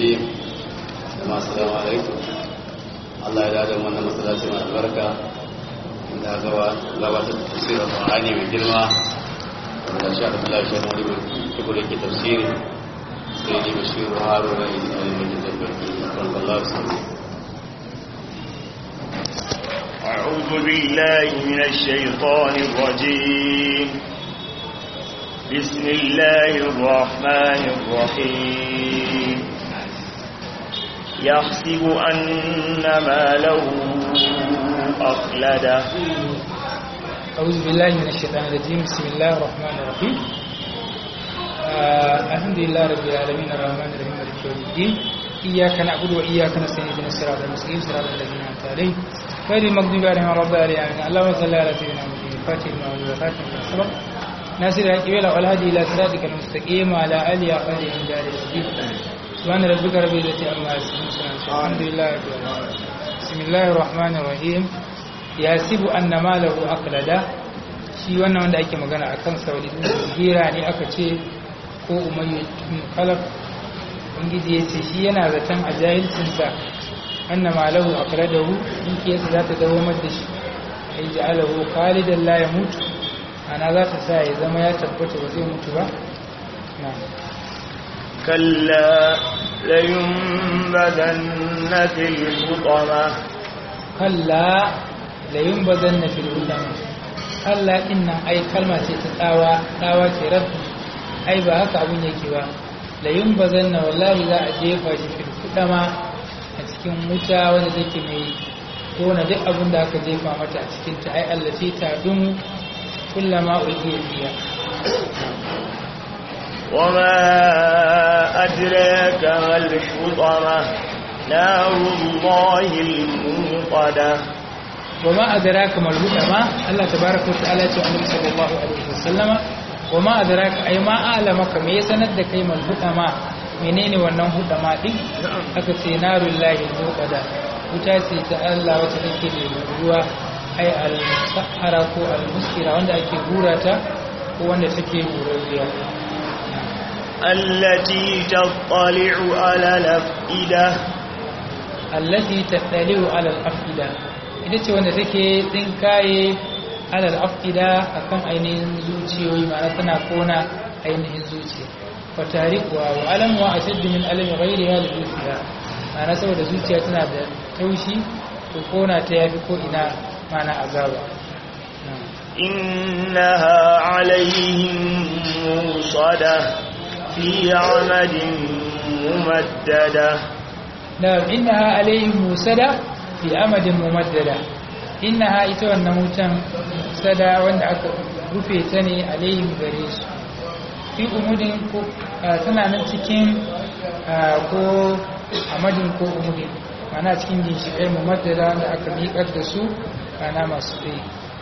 الرجيم جماعة السلام عليكم الله يدعى من مسلاتي مع البركة da gabatar da tafsirin Qur'ani mai girma wanda sha Allah shi ne da kuka yake tafsiri sai ne bashir Haruna ne da yake tabbata kan Allah subhanahu أعوذ بالله من الشيطان الرجيم بسم الله الرحمن الرحيم يحسب أن ماله أخلده أعوذ بالله من الشيطان الرجيم بسم الله الرحمن الرحيم آه الحمد لله رب العالمين الرحمن الرحيم مالك يوم الدين إياك نعبد وإياك نستعين اهدنا الصراط المستقيم صراط الذين أنعمت عليهم غير المغضوب عليهم ولا الضالين آمين اللهم صل على سيدنا محمد الفاتح لما أغلق والخاتم لما سبق ناصر الحق والهدي إلى صراطك المستقيم وعلى آله وصحبه من دار الدين سبحان ربك رب العزة عما يصفون الحمد لله رب العالمين بسم الله الرحمن الرحيم yasibu anna malahu aqlada shi wannan wanda ake magana akan saudi hira ne aka ce ko umayyu ibn khalaf ubangiji ya ce shi yana zaton a jahilcinsa anna malahu aqladahu dukiyarsa za ta dawo da shi ai ja'alahu khalidan la yamut ana za ta sa ya zama ya tabbata ba zai mutu ba na كلا لينبذن في الحطمة kalla layun ba zan na fil ulama Allah din nan ai kalma ce ta tsawa tsawa ce rabbi ai ba haka abun yake ba layun ba zan na wallahi za a jefa shi fil ulama a cikin wuta wanda take mai kona duk abin da aka jefa mata a cikin ta ai Allah ce ta dumu kullama ulqiya fiha وما أدراك ما الحطمة نار الله الموقدة وما أدراك ما الهدى الله تبارك وتعالى النبي صلى الله عليه وسلم وما أدراك أي ما أعلمك me ya sanar da kai mal hudama menene wannan hudama din aka ce narul lahi muqada wuta ce ta Allah wacce take da ruwa ai al sahara ko al muskira wanda ake hura ta ko wanda take hurariya التي تطلع على الأفئدة allati tattaliu ala al-afida ita ce wanda take tsinkaye ala al-afida akan ainihin zuciyoyi ma'ana tana kona ainihin zuciya fa tariqwa wa alam wa ashaddu min alam ghayriha li zuciya ma'ana saboda zuciya tana da taushi to kona ta yafi ko ina ma'ana azaba إنها عليهم موصدة في عمد ممددة na'am innaha alaihim musada fi amadin mumaddada innaha ita wannan wutan sada wanda aka rufe ta ne alaihim gare su fi umudin ko tana nan cikin ko amadin ko umudin mana cikin ginshiƙai mumaddada wanda aka miƙar da su kana masu tsaye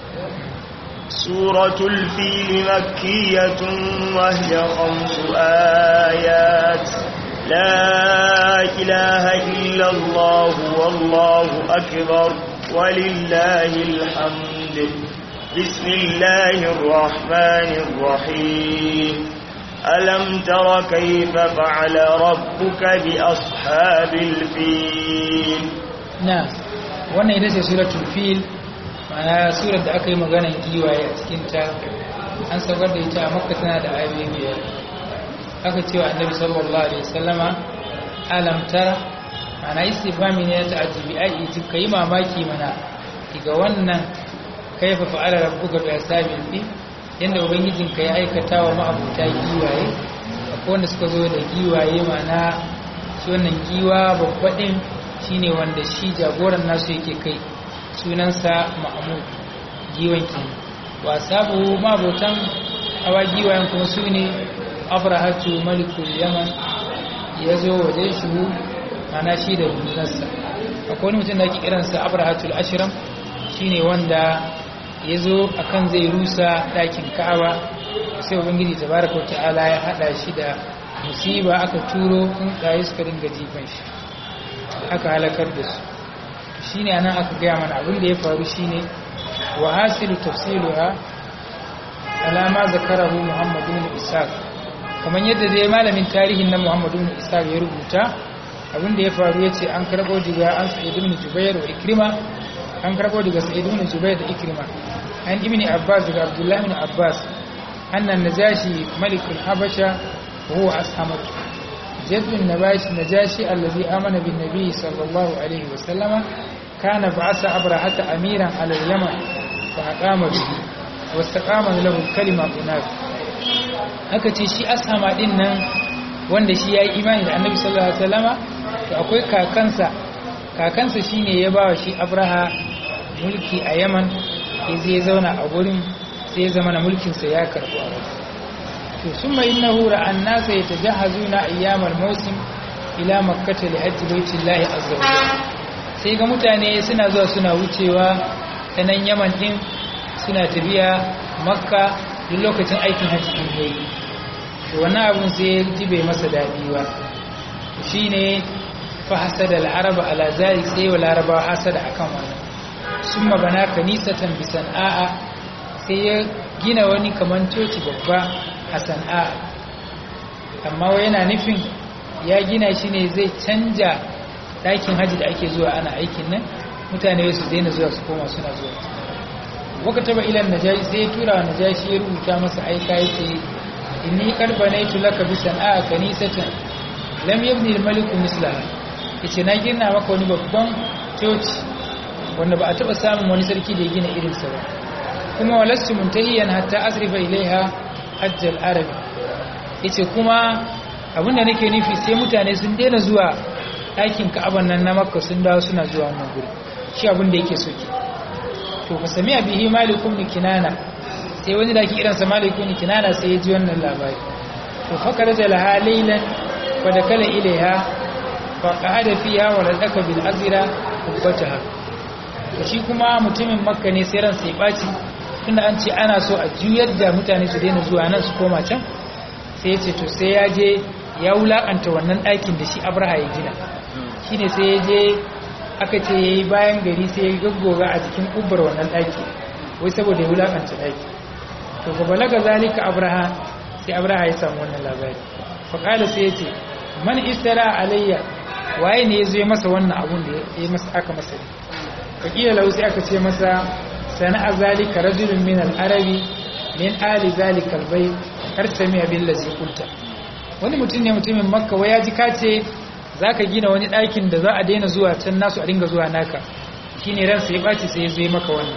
سورة الفيل مكية وهي خمس آيات لا إله إلا الله والله أكبر ولله الحمد بسم الله الرحمن الرحيم ألم تر كيف فعل ربك بأصحاب الفيل na wannan ita ce suratul fil ma'ana surar da aka yi maganan giwaye a cikinta an saukar da ita a makka tana da ayoyi biyar aka cewa annabi sallallahu alaihi wasallama alam tara ma'ana istifhami ne ta ajibi ai ji kai mamaki mana daga wannan kaifa fa'ala rabbuka bi ashabil fil yanda ubangijin ka ya aikata wa ma'abuta giwaye akwai wanda suka zo da giwaye mana shi wannan giwa babbaɗin shine wanda shi jagoran nasu yake kai sunansa mahmud giwan ke wasabu mabotan hawa giwayen kuma su ne abrahatu malikul yaman ya zo waje shi mana shi da rundunarsa akwai wani mutum da ake kiransa abrahatul ashiram shine wanda ya zo akan zai rusa ɗakin ka'aba sai ubangiji tabaraka wa ta'ala ya haɗa shi da musiba aka turo tsuntsaye suka dinga jifan shi aka halakar da su shine anan aka gaya mana abin da ya faru shine wa hasilu tafsiluha alama zakarahu muhammadu bin ishaq kamar yadda dai malamin tarihin na muhammadu bin ishaq ya rubuta abinda ya faru yace an karbo daga an sa'id ibn jubair wa ikrima an karbo daga sa'id ibn jubair da ikrima an ibn abbas daga abdullah ibn abbas anna najashi malikul habasha wa huwa ashamat جد النباش نجاشي الذي آمن بالنبي صلى الله عليه وسلم كان بعث أبرهة أميرا على اليمن فأقام به واستقام له الكلمة هناك haka ce shi ashama din nan wanda shi ya yi imani da annabi sallallahu alaihi wasallama to akwai kakansa kakansa shine ya ba wa shi abraha mulki a yaman sai zai zauna a gurin sai ya zama na mulkinsa ya karbu a wasu to summa innahu ra'an nasa yatajahazuna ayyamal mawsim ila makkah li hajji baitillahi azza wa sai ga mutane suna zuwa suna wucewa ta nan yaman din suna tafiya makka duk lokacin aikin hajji din yayi to wannan abun sai ji bai masa dadi ba to shine fa hasada al-araba ala zalik sai wa laraba hasada akan wannan summa bana kanisatan bi san'a sai ya gina wani kaman coci babba a sana'a amma wai yana nufin ya gina shi ne zai canja ɗakin hajji da ake zuwa ana aikin nan mutane su daina zuwa su koma suna zuwa waka taba ilan najashi sai ya tura wa najashi ya rubuta masa aika ya ce inni karba na yi laka bi sana'a kanisatan lam yabni maliku mislaha yace na gina maka wani babban coci wanda ba a taba samun wani sarki da ya gina irinsa ba kuma walastu muntahiyan hatta asrifa ilaiha hajjal arabi yace kuma abinda nake nufi sai mutane sun daina zuwa ɗakin ka'aban nan na makka sun dawo suna zuwa wannan guri shi abinda yake so ke to fa sami'a bihi malikum ni kinana sai wani da ke irin sa malikum ni kinana sai ya ji wannan labari to fa karaja laha laylan fa dakala ilaiha fa qa'ada fiha wa ladaka bil azira kubbataha to shi kuma mutumin makka ne sai ran sai baci tunda an ce ana so a juyar da mutane su daina zuwa nan su koma can sai ya ce to sai ya je ya wulakanta wannan ɗakin da shi abraha ya gina shi ne sai ya je aka ce ya yi bayan gari sai ya gaggoga a jikin ƙubbar wannan ɗaki wai saboda ya wulakanta ɗaki to ga balaga zalika abraha sai abraha ya samu wannan labari faƙala sai ya ce man istara alayya waye ne ya zo ya masa wannan abun da ya masa aka masa ne fakila lau sai aka ce masa sana'a zalika rajulun min al-arabi min ali zalika al-bayt har sami abin lazi kulta wani mutum ne mutumin makka waya ji kace zaka gina wani ɗakin da za a daina zuwa can nasu a dinga zuwa naka shine ran sai baci sai zo maka wannan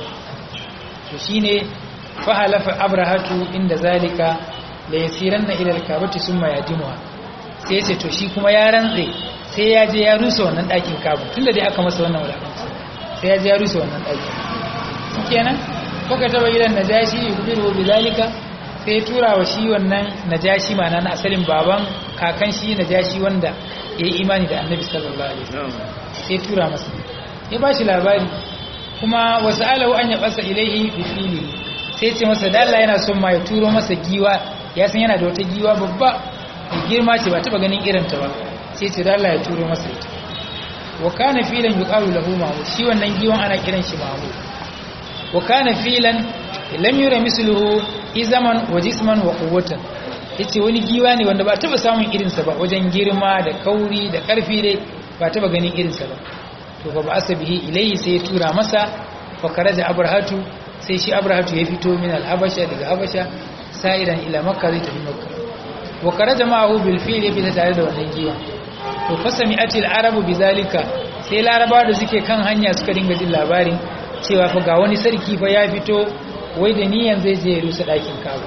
to shine fa halafa abrahatu inda zalika la yasiranna ila al-kabati summa yadimuha sai yace to shi kuma ya rantse sai ya je ya rusa wannan ɗakin kabu tunda dai aka masa wannan wulakanci sai ya je ya rusa wannan ɗakin kenan kuka taba gidan najashi yubiru bizalika sai tura wa shi wannan najashi mana na asalin baban kakan shi najashi wanda ya yi imani da annabi sallallahu alaihi wasallam sai tura masa ya ba shi labari kuma wasu alahu an ya basa ilaihi bi fili sai ce masa da Allah yana son ma ya turo masa giwa ya san yana da wata giwa babba mai girma ce ba taba ganin irin ta ba sai ce da Allah ya turo masa ita wa kana filan yuqalu lahu mahmud shi wannan giwan ana kiran shi mahmud wa kana filan lam yura misluhu izaman wa jisman wa quwwatan yace wani giwa ne wanda ba taba samun irin sa ba wajen girma da kauri da karfi dai ba taba ganin irin sa ba to fa ba'asa bihi ilayhi sai ya tura masa fa karaja abrahatu sai shi abrahatu ya fito min al-habasha daga habasha sa'iran ila makka zai tafi makka wa karaja ma'ahu bil fil bi tare da wannan giwa to fa sami'ati al-arabu bizalika sai laraba da suke kan hanya suka dinga jin labarin cewa fa ga wani sarki fa ya fito wai da niyan zai je rusa ɗakin kabu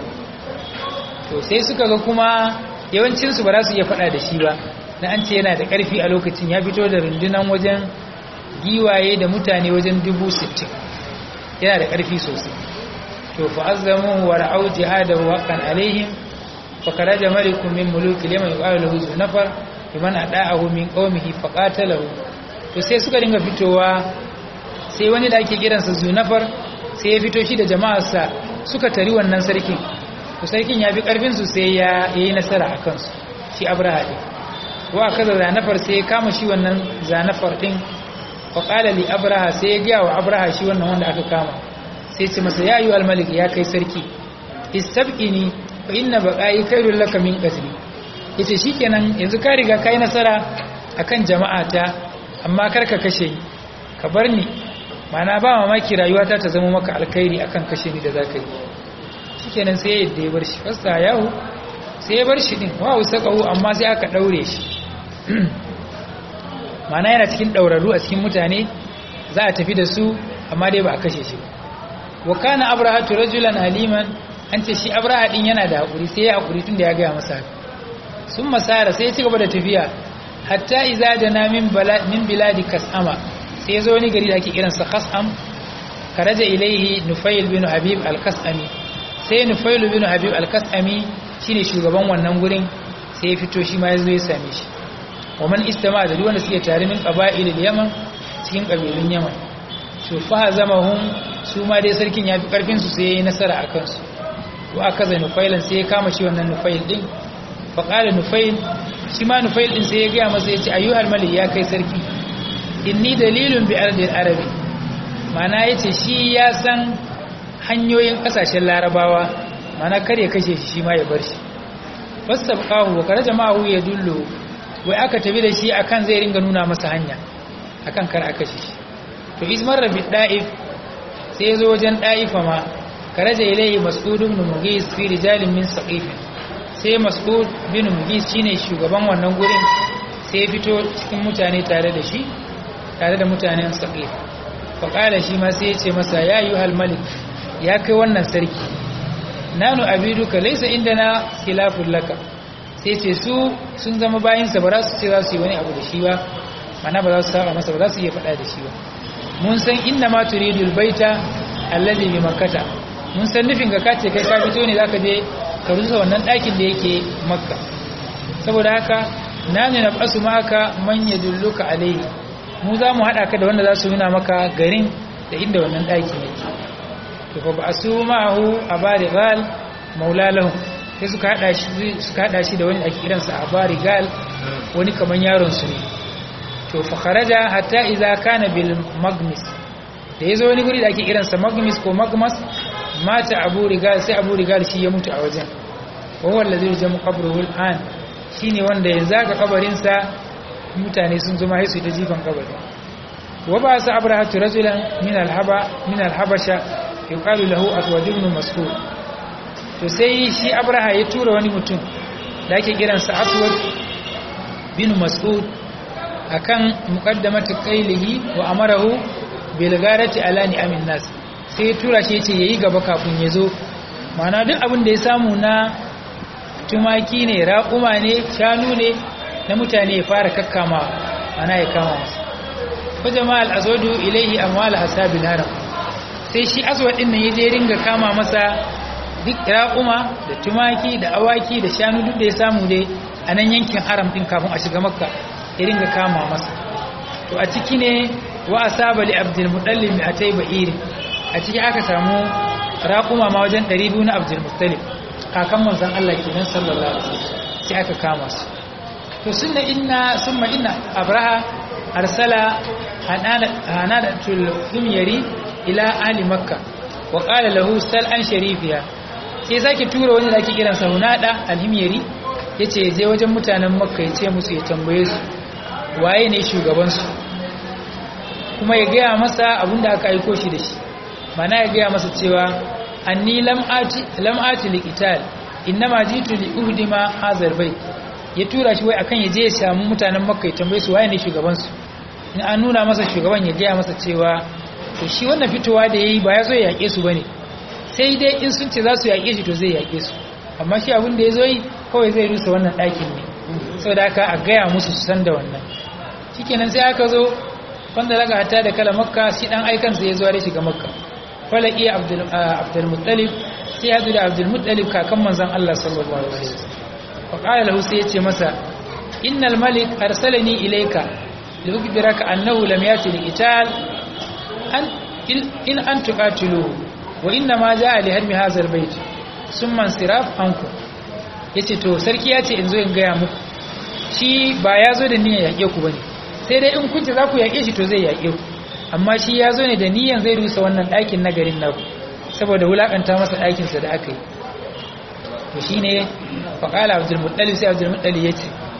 to sai suka ga kuma yawancinsu ba za su iya faɗa da shi ba na an ce yana da ƙarfi a lokacin ya fito da rundunan wajen giwaye da mutane wajen dubu sittin yana da ƙarfi sosai to fa azzamu wa ra'au jihadahu haqqan alaihim fa karaja malikun min muluki liman yuqalu lahu zunafar liman ada'ahu min qaumihi fa qatalahu to sai suka dinga fitowa sai wani da ake kiransa zunafar sai ya fito shi da jama'arsa suka tari wannan sarkin to sarkin ya fi ƙarfinsu sai ya yi nasara a kansu shi abraha ɗin wa aka da zanafar sai ya kama shi wannan zanafar ɗin wa ƙala li abraha sai ya gaya wa abraha shi wannan wanda aka kama sai ce masa ya yi almalik ya kai sarki istabki ni fa inna baƙa'i kairun laka min qatli yace shikenan yanzu ka riga kai nasara akan jama'ata amma kar ka kashe ni ka bar ni mana ba mamaki rayuwata ta zama maka alkhairi akan kashe ni da zaka yi shikenan sai yadda ya bar shi fasta yahu sai ya bar shi din wa usaqahu amma sai aka daure shi mana yana cikin daurarru a cikin mutane za a tafi da su amma dai ba a kashe shi ba wa kana abrahatu rajulan haliman an ce shi abraha din yana da hakuri sai ya hakuri tunda ya gaya masa haka sun masara sai ya ci gaba da tafiya hatta iza jana min min biladi kas'ama sai ya zo wani gari da ake kiransa kas'am karaja ilaihi nufail bin habib al-kas'ami sai nufail bin habib al-kas'ami shine shugaban wannan gurin sai ya fito shi ma ya zo ya same shi wa man istama da duk wanda suke tare min qaba'il al-yaman cikin kabilun yaman to fa zamahum su ma dai sarkin ya fi karfin su sai ya yi nasara a kansu wa aka zai nufailan sai ya kama shi wannan nufail din fa qala nufail shi ma nufail din sai ya ga masa ya ce ayyuhal malik ya kai sarki inni dalilun bi ardil arabi mana yace shi ya san hanyoyin kasashen larabawa mana kar ya kashe shi shi ma ya bar shi fasabqahu wa kare jama'u ya dullo wai aka tafi da shi akan zai ringa nuna masa hanya akan kar a kashe shi to ismar rabi da'if sai zo wajen da'ifa ma karaja ilayhi mas'ud ibn mughis fi rijalin min saqif sai mas'ud bin mughis shine shugaban wannan gurin sai fito cikin mutane tare da shi tare da mutanen saqif fa kala shi ma sai ya ce masa ya ayyuhal malik ya kai wannan sarki nanu abiduka laysa indana khilafun laka sai ce su sun zama bayinsa ba za su ce za su yi wani abu da shi ba mana ba za su saba masa ba za su iya faɗa da shi ba mun san inna ma turidul baita allazi bi makkata mun san nufin ka kace kai ka fito ne zaka je ka rusa wannan ɗakin da yake makka saboda haka nani na basu maka man yadulluka alaihi mu za mu haɗa ka da wanda za su nuna maka garin da inda wannan ɗakin yake to fa ba'su ma'ahu abarigal maula lahu sai suka hada shi suka hada shi da wani ake kiransa abarigal wani kaman yaron su ne to fa kharaja hatta idza kana bil magmis da yazo wani guri da ake kiransa magmis ko magmas mata abu rigal sai abu rigal shi ya mutu a wajen wa huwa allazi jamu qabruhu al'an shine wanda yanzu aka kabarin sa mutane sun zama sai su ta jifan kabari wa ba sa abrahatu rajulan min al-haba min al-habasha yuqalu lahu aswad ibn mas'ud to sai shi abraha ya tura wani mutum da ake kiransa aswad bin mas'ud akan muqaddamati qailihi wa amarahu bil gharati ala ni'amin nas sai ya tura shi yace yayi gaba kafin ya zo mana duk abin da ya samu na tumaki ne raƙuma ne shanu ne na mutane ya fara kakkama ana ya kama masa fa jama'al azwadu ilaihi amwal ashabil haram sai shi aswad din nan yaje ringa kama masa duk raƙuma da tumaki da awaki da shanu duk da ya samu dai a nan yankin haram din kafin a shiga makka ya ringa kama masa to a ciki ne wa asaba li abdul muttalib mi atai ba'ir a ciki aka samu raƙuma ma wajen 200 na abdul muttalib kakan manzon Allah kenan sallallahu alaihi wasallam sai aka kama su to sunna inna summa inna abraha arsala hanadatul himyari ila ahli makka wa qala lahu sal an sharifiya sai sake tura wani da ake kiransa hunada alhimyari yace je wajen mutanen makka yace musu ya tambaye su waye ne shugaban su kuma ya gaya masa abinda aka aiko shi da shi mana ya gaya masa cewa anni lam ati lam ati liqital innama jitu li uhdima hazal bait ya tura shi wai akan ya je ya samu mutanen makka ya tambaye su waye ne shugaban su in an nuna masa shugaban ya gaya masa cewa to shi wannan fitowa da yayi ba ya zo ya yake su bane sai dai in sun ce za su yake shi to zai yake su amma shi abin da ya zo yi kawai zai rusa wannan ɗakin ne saboda haka a gaya musu su san da wannan shikenan sai aka zo wanda daga hatta da kala makka shi dan aikan sai ya zo da shiga makka falaki abdul abdul muttalib sai ya zo da abdul muttalib kakan manzon Allah sallallahu alaihi wasallam fa qala lahu sai ya ce masa innal malik arsalani ilayka liukbiraka annahu lam yati liqital an in an tuqatiluhu wa inna ma jaa li hadmi hadha albayt summa insiraf ankum yace to sarki yace in zo in gaya muku shi ba ya zo da niyyar yake ku bane sai dai in kun ce za ku yake shi to zai yake ku amma shi ya zo ne da niyyar zai rusa wannan ɗakin na garin naku saboda wulakanta masa ɗakin sa da aka yi to shine faqala abdul muttalib sai abdul muttalib yace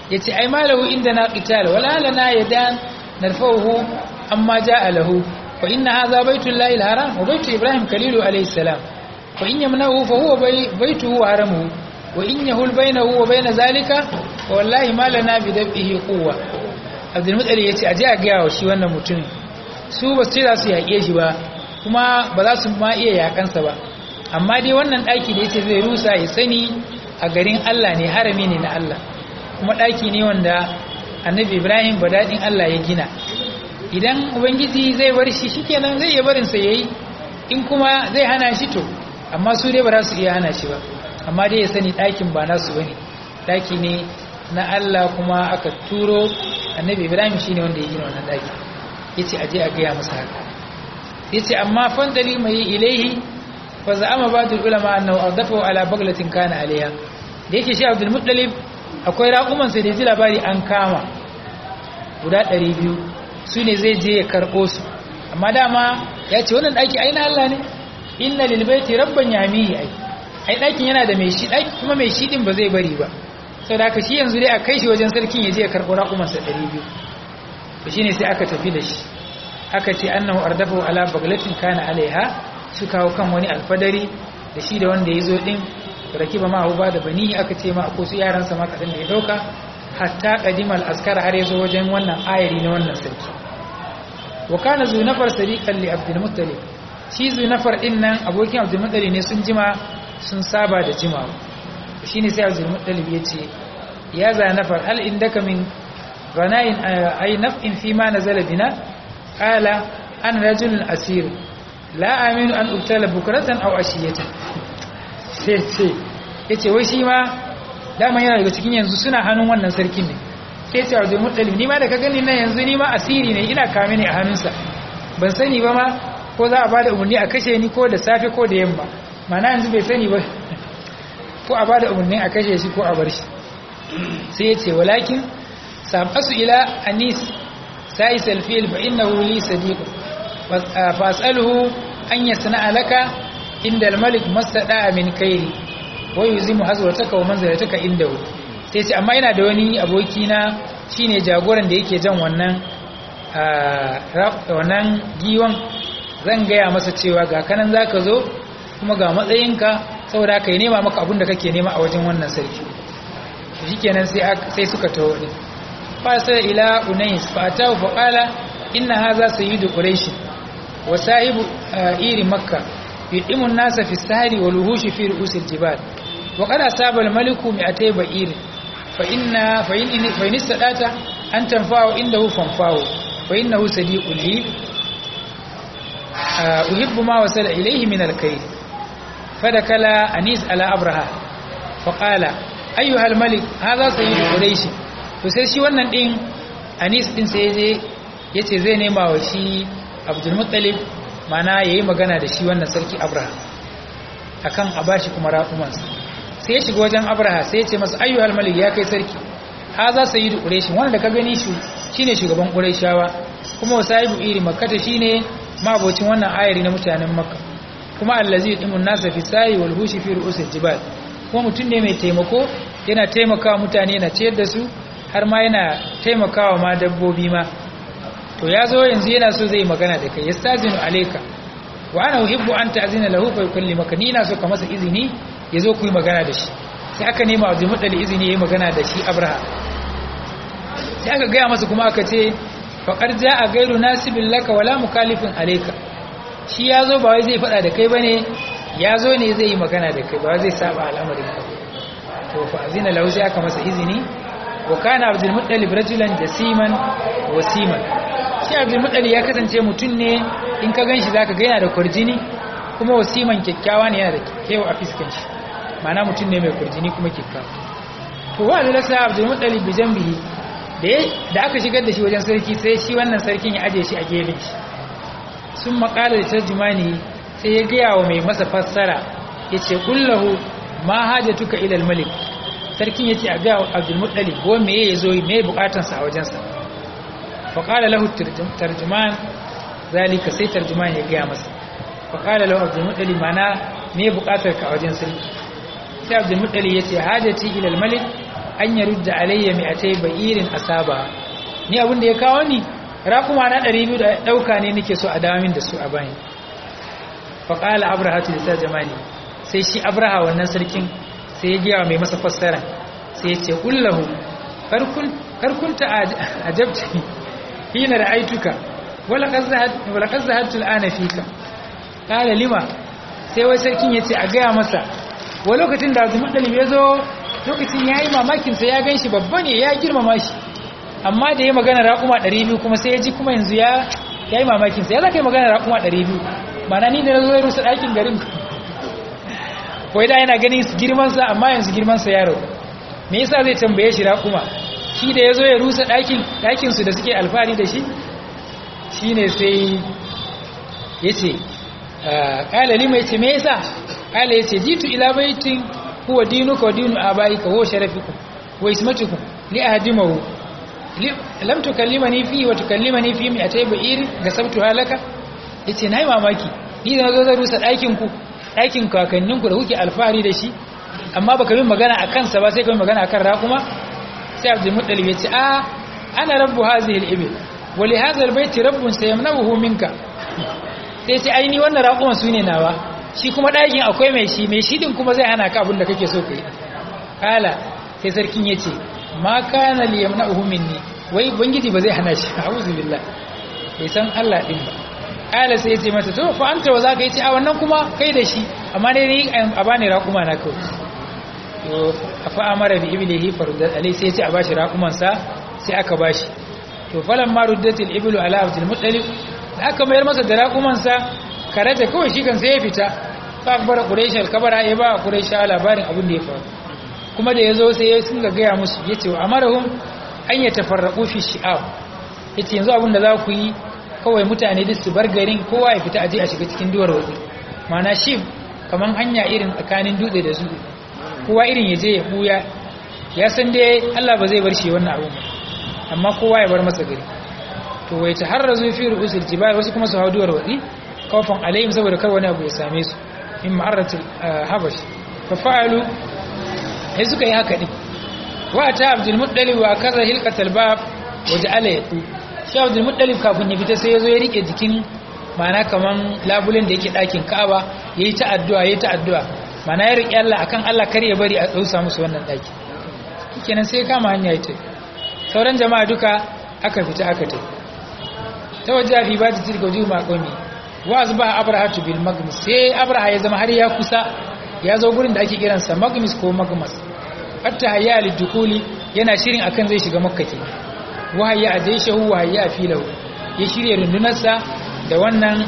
yace ai malahu inda na qital wala lana yadan narfahu amma jaa lahu fa inna hadha baitullahi alharam wa baitu ibrahim khalilu alayhi salam fa in yamnahu fa huwa baituhu wa haramuhu wa in yahul bainahu wa bain zalika fa wallahi ma lana bi dabihi quwwa abdul muttalib yace aje a ga wa shi wannan mutumin su ba su ce za su yaƙe shi ba kuma ba za su ma iya yaƙansa ba amma dai wannan ɗaki da yace zai rusa ya sani a garin Allah ne harami ne na Allah kuma ɗaki ne wanda annabi Ibrahim ba daɗin Allah ya gina idan ubangiji zai bar shi shikenan zai iya barin sa yayi in kuma zai hana shi to amma su dai ba za su iya hana shi ba amma dai ya sani ɗakin ba nasu bane ɗaki ne na Allah kuma aka turo annabi Ibrahim shine wanda ya gina wannan ɗaki yace aje a gaya masa haka yace amma fandali mai ilaihi fa za'ama ba'dul ulama annahu adafu ala baglatin kana alaiha da yake shi Abdul Muttalib akwai raƙuman sai da ji labari an kama guda 200 su ne zai je ya karɓo su amma dama ya ce wannan ɗaki ai na Allah ne inna lil baiti rabban yamihi ai ai ɗakin yana da mai shi ɗaki kuma mai shi din ba zai bari ba saboda haka shi yanzu dai a kai shi wajen sarkin ya je ya karɓo raƙuman sa 200 to shine sai aka tafi da shi aka ce annahu ardafu ala baglatin kana alaiha su kawo kan wani alfadari da shi da wanda ya zo din rakiba ma ba da bani aka ce ma ko su yaran sa ma kadan da ya dauka hatta qadimal askar har yazo wajen wannan ayari na wannan sarki wa kana zu nafar sadiqan li abdul muttalib shi zu nafar din nan abokin abdul muttalib ne sun jima sun saba da jimawa shine sai abdul muttalib ya ce ya za nafar hal indaka min غناء أي نفع فيما نزل بنا قال أنا رجل أسير لا أمين أن أبتل بكرة أو أشية sai ya ce wai shi ma dama yana daga cikin yanzu suna hannun wannan sarkin ne sai ce wajen muttalib ni ma da ka gani na yanzu ni ma asiri ne ina kame ne a hannunsa ban sani ba ma ko za a ba da umarni a kashe ni ko da safe ko da yamma mana yanzu bai sani ba ko a ba da umarni a kashe shi ko a bar shi sai ya ce walakin سأبحث إلى أنيس سائس الفيل فإنه لي صديق فأسأله أن يصنع لك عند الملك ما استدعى من كيري ويزم حزوتك ومنزلتك عنده sai ce amma ina da wani abokina shine jagoran da yake jan wannan wannan giwon zan gaya masa cewa ga kanan zaka zo kuma ga matsayinka saboda ka yi nema maka abin da kake nema a wajen wannan sarki shikenan sai suka taho ne فارسل إلى أنيس فأتاه فقال إن هذا سيد قريش وسائب إير مكة يدعم الناس في السهر والوهوش في رؤوس الجبال وقد أصاب الملك مئتي بئير فإن, فإن, فإن استطعت أن تنفعه عنده فانفعه فإنه صديق لي أحب ما وصل إليه من الكيد فدخل أنيس على أبرهة فقال أيها الملك هذا سيد قريش to sai shi wannan din anis din sai je ya ce zai nema wa shi abdulmuttalib mana ya yi magana da shi wannan sarki abraha akan a bashi kuma raƙumansa sai ya shiga wajen abraha sai ya ce masa ayyu almalik ya kai sarki ha za su yi da ƙureshin wanda da ka gani shi ne shugaban ƙureshawa kuma wa sahibu iri makkata shi ne mabocin wannan ayari na mutanen makka kuma allazi dimun nasa fi sayi wal hushi fi ru'usil jibal kuma mutum ne mai taimako yana taimakawa mutane yana ciyar da su har ma yana taimakawa ma dabbobi ma to ya zo yanzu yana so zai magana da kai yastazinu alayka wa ana uhibbu an ta'zina lahu fa yukallimaka ni ina so ka masa izini ya zo ku yi magana da shi sai aka nema wa jumu'al izini yayi magana da shi abraha sai aka gaya masa kuma aka ce faqad ja'a ghayru nasibin laka wala mukalifin alayka shi ya zo ba wai zai faɗa da kai bane ya zo ne zai yi magana da kai ba zai saba al'amarin ka to fa azina lahu sai aka masa izini wa kana abdul muttalib rajulan jasiman wasiman shi abdul muttalib ya kasance mutum ne in ka ganshi zaka ga yana da kurjini kuma wasiman kyakkyawa ne yana da kewa a fiskan shi ma'ana mutum ne mai kurjini kuma kyakkyawa to wa lasa abdul muttalib bi jambihi da da aka shigar da shi wajen sarki sai shi wannan sarkin ya aje shi a gefen shi sun makala da tarjumani sai ya gaya wa mai masa fassara yace kullahu ma hajatuka ila al-malik sarkin ya ce a ga abdulmuttali ko meye ya zo meye bukatansa a wajensa faƙala lahu tarjuman zalika sai tarjuman ya gaya masa faƙala lahu abdulmuttali mana meye bukatar ka a wajen sarki sai abdulmuttali ya ce hajjati ilal malik an yarudda alayya mi'atai ba'irin asaba ni abin da ya kawo ni raƙuma na 200 da ɗauka ne nake so a damin da su a bayan faƙala abraha tu ta jamani sai shi abraha wannan sarkin sai ya giyawa mai masa fassara sai ya ce kullahu karkunta a jabti hina da aituka wala kan zahattul ana fika ƙala lima sai wai sarkin ya ce a gaya masa wa lokacin da azumin ɗalib ya zo lokacin ya yi mamakinsa ya gan shi babba ne ya girmama shi amma da ya magana raƙuma 200 kuma sai ya ji kuma yanzu ya yi mamakinsa ya za ka yi magana raƙuma 200 mana ni da na zo ya rusa ɗakin garin kawai da yana ganin girmansa amma yanzu girmansa ya rau me yasa zai tambaye shi raƙuma shi da ya zo ya rusa ɗakinsu da suke alfahari da shi shi ne sai ya ce ƙala lima ya ce me yasa ƙala ya ce jitu ila baitin huwa dinuka wa dinu abaika huwa sharafikum wa ismatukum li ahdimahu lam tukallimani fi wa tukallimani fi mi atay ba'ir gasabtu halaka yace nayi mamaki ni da nazo zan rusa ɗakin ku ɗakin kakannin ku da kuke alfahari da shi amma baka min magana akan sa ba sai ka min magana akan raƙuma sai Abdul Muttalib yace a ana rabbu hadhihi al-ibil wa li hadha al-bayt rabbun sayamnahu minka sai ce ai ni wannan raƙuman sune nawa shi kuma ɗakin akwai mai shi mai shi din kuma zai hana ka abin da kake so kai kala sai sarkin yace ma kana li yamna'uhu minni wai bangiji ba zai hana shi a'udhu billah bai san Allah din ba kala sai yace mata to fa anta wa zaka yace a wannan kuma kai da shi amma dai ni a bani raquma na kawai to fa amara bi iblihi faruddat alai sai yace a bashi raquman sa sai aka bashi to falan ma ruddatil iblu ala abdul muttalib aka mayar masa da raquman sa karaje kawai shi kan sai ya fita fa akbara quraish al-kabara ya ba quraish labarin abin da ya faru kuma da ya zo sai ya sun ga gaya musu ya ce wa amarahun an yi tafarraƙo fi shi'aw ya ce yanzu abinda za ku yi kawai mutane duk su bar garin kowa ya fita aje a shiga cikin duwar waje mana shi kamar hanya irin tsakanin dutse da su kowa irin ya je ya buya ya san dai Allah ba zai bar shi wannan abun ba amma kowa ya bar masa gari to wai ta har razu fi ru'usul jibal wasu kuma su hau duwar waje kawfan alayhim saboda kar wani abu ya same su in ma'aratul habash fa fa'alu sai suka yi haka din wa ta abdul muttalib wa kaza hilqatal bab waja'ala yatu shi abdul muttalib kafin ya fita sai yazo ya rike jikin mana kaman labulen da yake dakin Ka'aba yayi ta addu'a yayi ta addu'a mana ya rike Allah akan Allah kar ya bari a dausa musu wannan daki kenan sai kama hanya yace sauran jama'a duka aka fita aka tai tawajja fi bati tilka juma qawmi wa azba abrahatu bil magmis sai abraha ya zama har ya kusa ya zo gurin da ake kiransa magmis ko magmas hatta hayya lidukuli yana shirin akan zai shiga makka ke wahayya a jaishahu wahayya a filahu ya shirya rundunarsa da wannan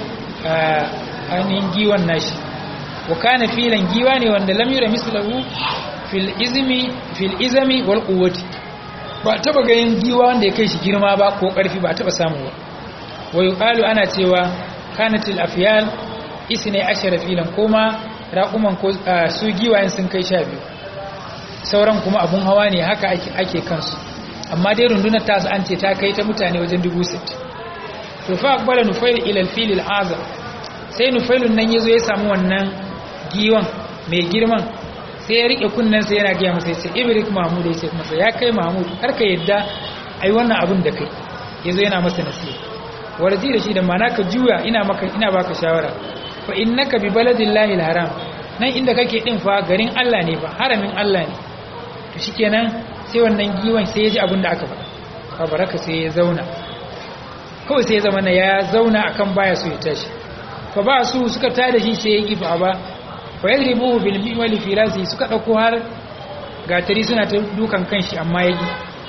ainihin giwan nashi wa kana filan giwa ne wanda lam yura mislahu fil izmi fil izami wal quwwati ba taba ganin giwa wanda ya kai shi girma ba ko karfi ba taba samu ba wa yuqalu ana cewa kanatil afyal isne ashara filan koma raƙuman ko su giwayen sun kai sha biyu sauran kuma abun hawa ne haka ake kansu amma dai rundunar ta an ce ta kai ta mutane wajen dubu sittin to fa akbala nufail ila alfil al'azam sai nufailun nan yazo ya samu wannan giwan mai girman sai ya rike kunnen sai yana gaya masa sai ibrik mahmud ya ce masa ya kai mahmud har ka yadda ai wannan abun da kai yazo yana masa nasiha warji da shi da mana ka juya ina maka ina baka shawara fa innaka bi baladillahi alharam nan inda kake din fa garin Allah ne fa haramin Allah ne to shikenan sai wannan giwan sai ya ji abin da aka faɗa fa baraka sai ya zauna kawai sai ya zama na ya zauna akan baya so ya tashi fa ba su suka tada shi sai ya kifa ba fa yadribuhu bil miwali fi rasi suka dauko har gatari suna ta dukan kanshi amma yaki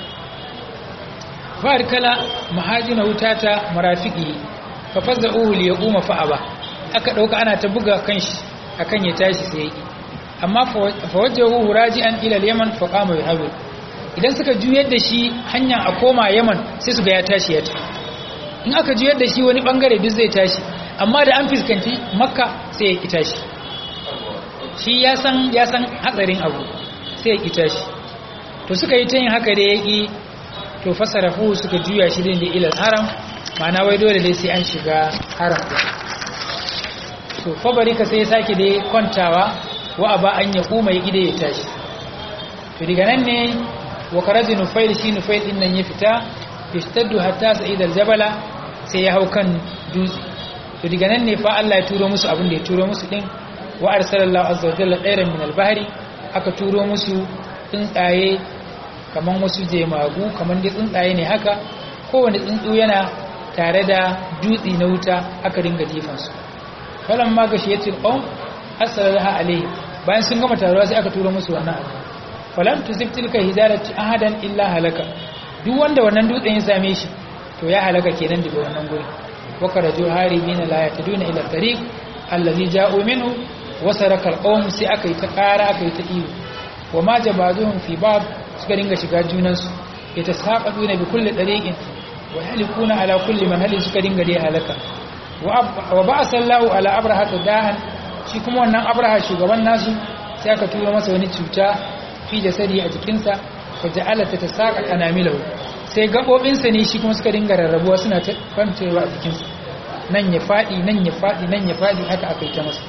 fa arkala mahajina wutata marafiqi fa fazza'uhu li yaquma fa aba aka dauka ana ta buga kanshi akan ya tashi sai yaki amma fa wajahu raji'an ila al-yaman fa qama yuhawil idan suka juyar da shi hanya a koma yaman sai su ga ya tashi ya tafi in aka juyar da shi wani bangare duk zai tashi amma da an fuskanci makka sai ya ki tashi shi ya san ya san hatsarin abu sai ya ki tashi to suka yi ta yin haka da ya ki to fasarafu suka juya shi da ilal haram ma'ana wai dole dai sai an shiga haram din to fabarika sai ya sake dai kwantawa wa aba an ya kuma ya gide ya tashi to daga nan ne wa karaji nufail shi nufail din nan ya fita ishtaddu hatta sa'id aljabala sai ya hau kan dutse to daga nan ne fa Allah ya turo musu abin da ya turo musu din wa arsalallahu azza wa jalla ɗairan min albahri aka turo musu tsuntsaye kaman wasu jemagu kaman dai tsuntsaye ne haka kowane tsuntsu yana tare da dutse na wuta aka ringa jefansu falan ma gashi yatil qawm asalaha alayhi bayan sun gama taruwa sai aka turo musu wannan abu falan tusib tilka hijarati ahadan illa halaka duk wanda wannan dutsen ya same shi to ya halaka kenan daga wannan guri wa karaju haribina la yataduna ila tariq allazi ja'u minhu wa saraka alqawm sai aka yi ta ƙara aka yi ta iyo wa ma jabazuhum fi bab suka dinga shiga junansu yatasaqaduna bi kulli tariqin wa yalikuna ala kulli man halin suka dinga dai halaka wa ba'asa Allahu ala abraha dahan shi kuma wannan abraha shugaban nasu sai aka tura masa wani cuta fi jasadi a jikinsa fa ja'ala tatasaqa anamilahu sai gabobinsa ne shi kuma suka dinga rarrabuwa suna ta kwancewa a jikinsa nan ya fadi nan ya fadi nan ya fadi haka aka yi ta masa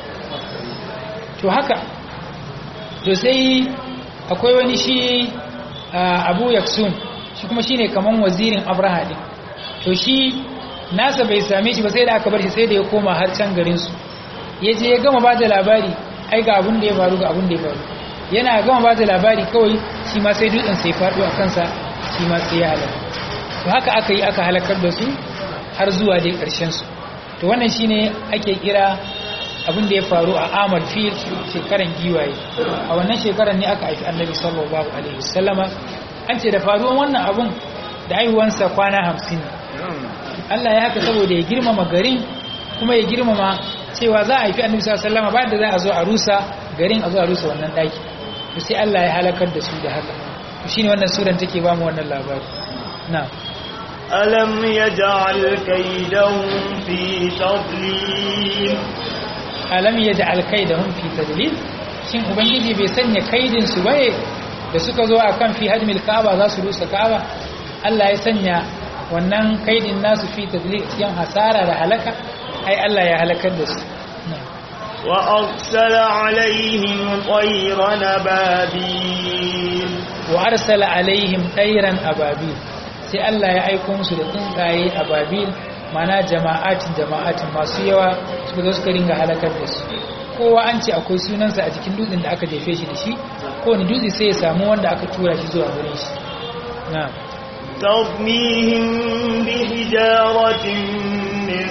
to haka to sai akwai wani shi Abu Yaksun shi kuma shine kaman wazirin Abraha din to shi nasa bai same shi ba sai da aka bar shi sai da ya koma har can garin su yaje ya gama bada labari ai ga abin da ya faru ga abin da ya faru yana gama bada labari kawai shi ma sai dutsen sai faɗo a kansa shi ma sai ya halaka to haka aka yi aka halakar da su har zuwa dai ƙarshen su to wannan shine ake kira abin da ya faru a amal fil shekaran giwaye a wannan shekaran ne aka haifi annabi sallallahu alaihi wasallama an ce da faruwan wannan abun da haihuwansa kwana hamsin Allah ya haka saboda ya girmama garin kuma ya girmama cewa za a haifi annabi sallallahu alaihi wasallama bayan da za a zo a rusa garin a zo a rusa wannan daki to sai Allah ya halakar da su da haka to shine wannan suran take ba mu wannan labari na'am ألم يجعل كيدهم في تضليل alam yaj'al kaidahum fi tadlil shin ubangiji bai sanya kaidin su baye da suka zo akan fi hadmil kaaba za su rusa kaaba Allah ya sanya wannan kaidin nasu fi tadlil cikin hasara da halaka ai Allah ya halakar da su وأرسل عليهم طيرا أبابيل wa arsala alaihim ɗairan ababil sai Allah ya aiko musu da tsuntsaye ababil mana jama'atin jama'atin masu yawa suka zo suka ringa halakar da su kowa an ce akwai sunansa a jikin dutsen da aka jefe shi da shi kowane dutse sai ya samu wanda aka tura shi zuwa wurin shi na ترميهم بحجارة من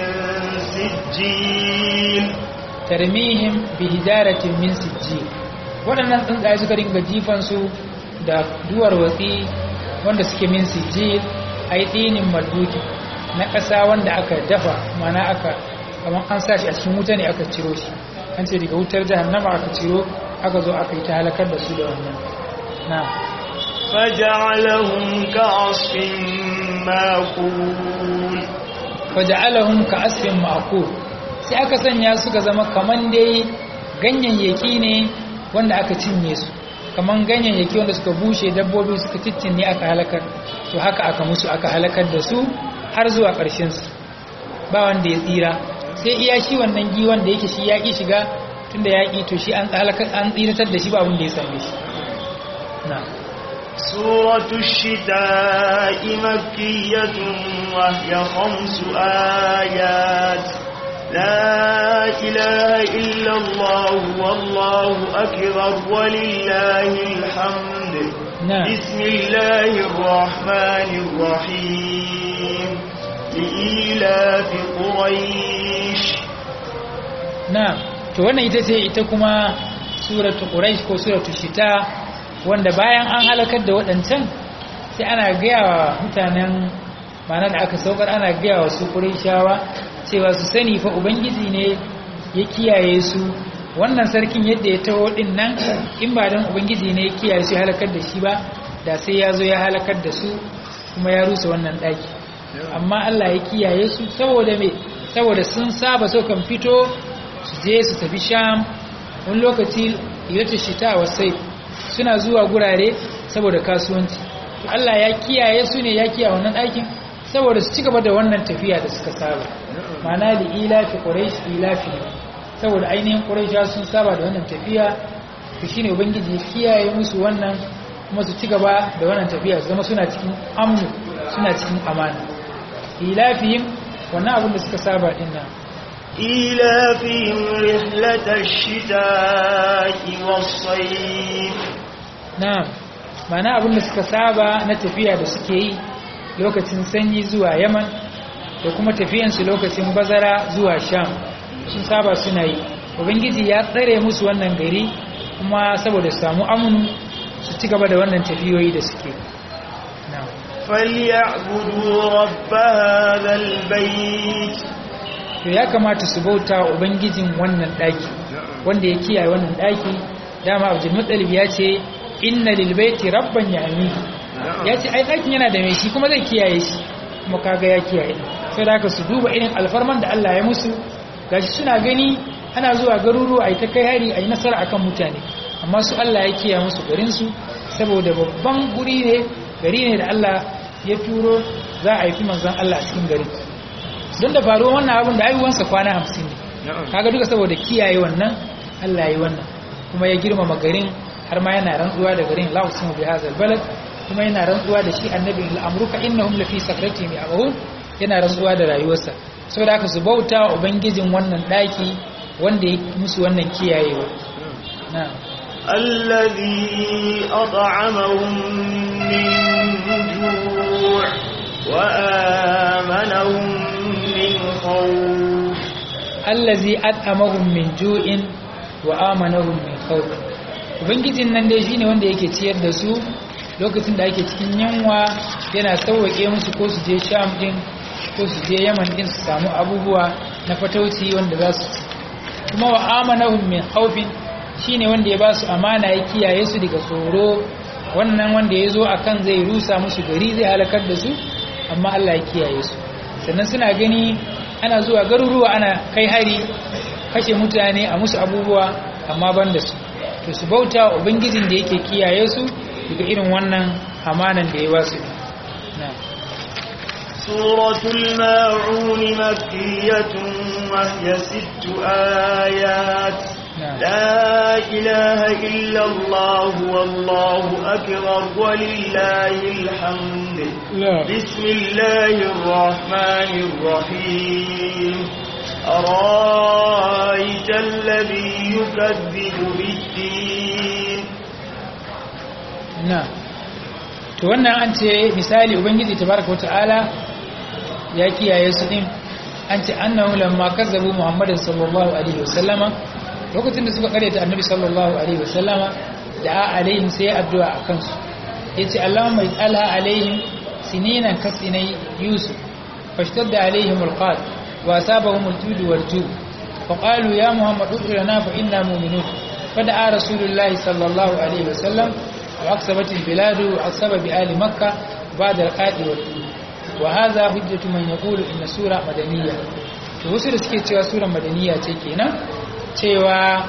سجيل tarmihim bi hijaratin min sijjil waɗannan tsuntsaye suka ringa jifan su da duwar watsi wanda suke min sijjil ai dinin malbuki na ƙasa wanda aka dafa mana aka kamar an sa shi a cikin wuta ne aka ciro shi an ce daga wutar jahannama aka ciro aka zo aka yi ta halakar da su da wannan na فجعلهم كعصف ماكول faja'alahum ka asfin ma'kul sai aka sanya suka zama kaman dai ganyayyaki ne wanda aka cinye su kaman ganyayyaki wanda suka bushe dabbobi suka ciccinye aka halakar to haka aka musu aka halakar da su har zuwa ƙarshen su ba wanda ya tsira sai iya shi wannan giwon da yake shi yaƙi shiga tunda yaƙi to shi an halakar an tsiratar da shi ba abin da ya same shi na'am سورة الشتاء مكية وهي خمس آيات لا إله إلا الله والله أكبر ولله الحمد نعم. بسم الله الرحمن الرحيم لإيلاف قريش na'am to wannan ita ce ita kuma suratu quraish ko suratu shita wanda bayan an halakar da waɗancan sai ana gaya wa mutanen mana da aka saukar ana gaya wa su qurayshawa cewa su sani fa ubangiji ne ya kiyaye su wannan sarkin yadda ya taho din nan in ba dan ubangiji ne ya kiyaye su ya halakar da shi ba da sai ya zo ya halakar da su kuma ya rusa wannan ɗaki amma Allah ya kiyaye su saboda me saboda sun saba so kan fito su je su tafi sham wani lokaci yata shita wa sai suna zuwa gurare saboda kasuwanci to Allah ya kiyaye su ne ya kiyaye wannan ɗakin saboda su ci gaba da wannan tafiya da suka saba ma'ana da ilafi quraish ilafi saboda ainihin quraisha sun saba da wannan tafiya to shine ubangiji ya kiyaye musu wannan kuma su ci gaba da wannan tafiya su zama suna cikin amnu suna cikin amana ilafihim wannan abin da suka saba din nan إيلافهم رحلة الشتاء والصيف na'am mana abin da suka saba na tafiya da suke yi lokacin sanyi zuwa yaman da kuma tafiyansu lokacin bazara zuwa sham sun saba suna yi ubangiji ya tsare musu wannan gari kuma saboda su samu amunu su ci gaba da wannan tafiyoyi da suke na'am فليعبدوا رب هذا البيت to ya kamata su bauta wa ubangijin wannan daki wanda ya kiyaye wannan daki dama abdul muttalib ya ce inna lil baiti rabban ya'mi ya ce ai dakin yana da mai shi kuma zai kiyaye shi kuma kaga ya kiyaye sai da haka su duba irin alfarman da Allah ya musu gashi suna gani ana zuwa garuruwa ai ta kai hari ai nasara akan mutane amma su Allah ya kiyaye musu garin su saboda babban guri ne gari ne da Allah ya turo za a haifi manzon Allah a cikin garin don da faruwa wannan abin da aiwansa kwana hamsin ne kaga duka saboda kiyaye wannan Allah yi wannan kuma ya girmama garin har ma yana rantsuwa da garin la usimu bi hadzal balad kuma yana rantsuwa da shi annabi al'amruka innahum lafi sakratihim ya'mahun yana rantsuwa da rayuwarsa saboda haka su bauta wa ubangijin wannan daki wanda ya musu wannan kiyayewa na'am الذي أطعمهم من جوع وآمنهم من خوف allazi at'amahum min ju'in wa amanahum min khawf ubangijin nan dai shine wanda yake ciyar da su lokacin da ake cikin yanwa yana sauwake musu ko su je sham din ko su je yaman din su samu abubuwa na fatauci wanda za su ci kuma wa amanahum min khawfin shine wanda ya ba su amana ya kiyaye su daga tsoro wannan wanda ya zo akan zai rusa musu gari zai halakar da su amma Allah ya kiyaye su sannan suna gani ana zuwa garuruwa ana kai hari kashe mutane a musu abubuwa amma ban da su to su bauta wa ubangijin da yake kiyaye su daga irin wannan amanan da ya ba su na سورة الماعون مكية وهي ست آيات نعم. لا إله إلا الله والله أكبر ولله الحمد لا بسم الله الرحمن الرحيم أرأيت الذي يكذب بالدين na to wannan an ce misali ubangiji tabaraka wata'ala ya kiyaye su din an ce annahu lamma kazzabu muhammadin sallallahu alaihi wasallama lokacin da suka karyata annabi sallallahu alaihi wasallama da alaihim sai addu'a a kansu yace allahumma ij'alha alaihim sininan kasinai yusuf fashtadda alaihim alqad wa asabahum aljud waljub فقالوا يا محمد ادع لنا فإنا مؤمنون فدعا رسول الله صلى الله عليه وسلم وأقسمت البلاد وأقسم بآل مكة بعد القاد والطول وهذا حجة من يقول إن سورة مدنية wasu da suke cewa sura madaniya ce kenan cewa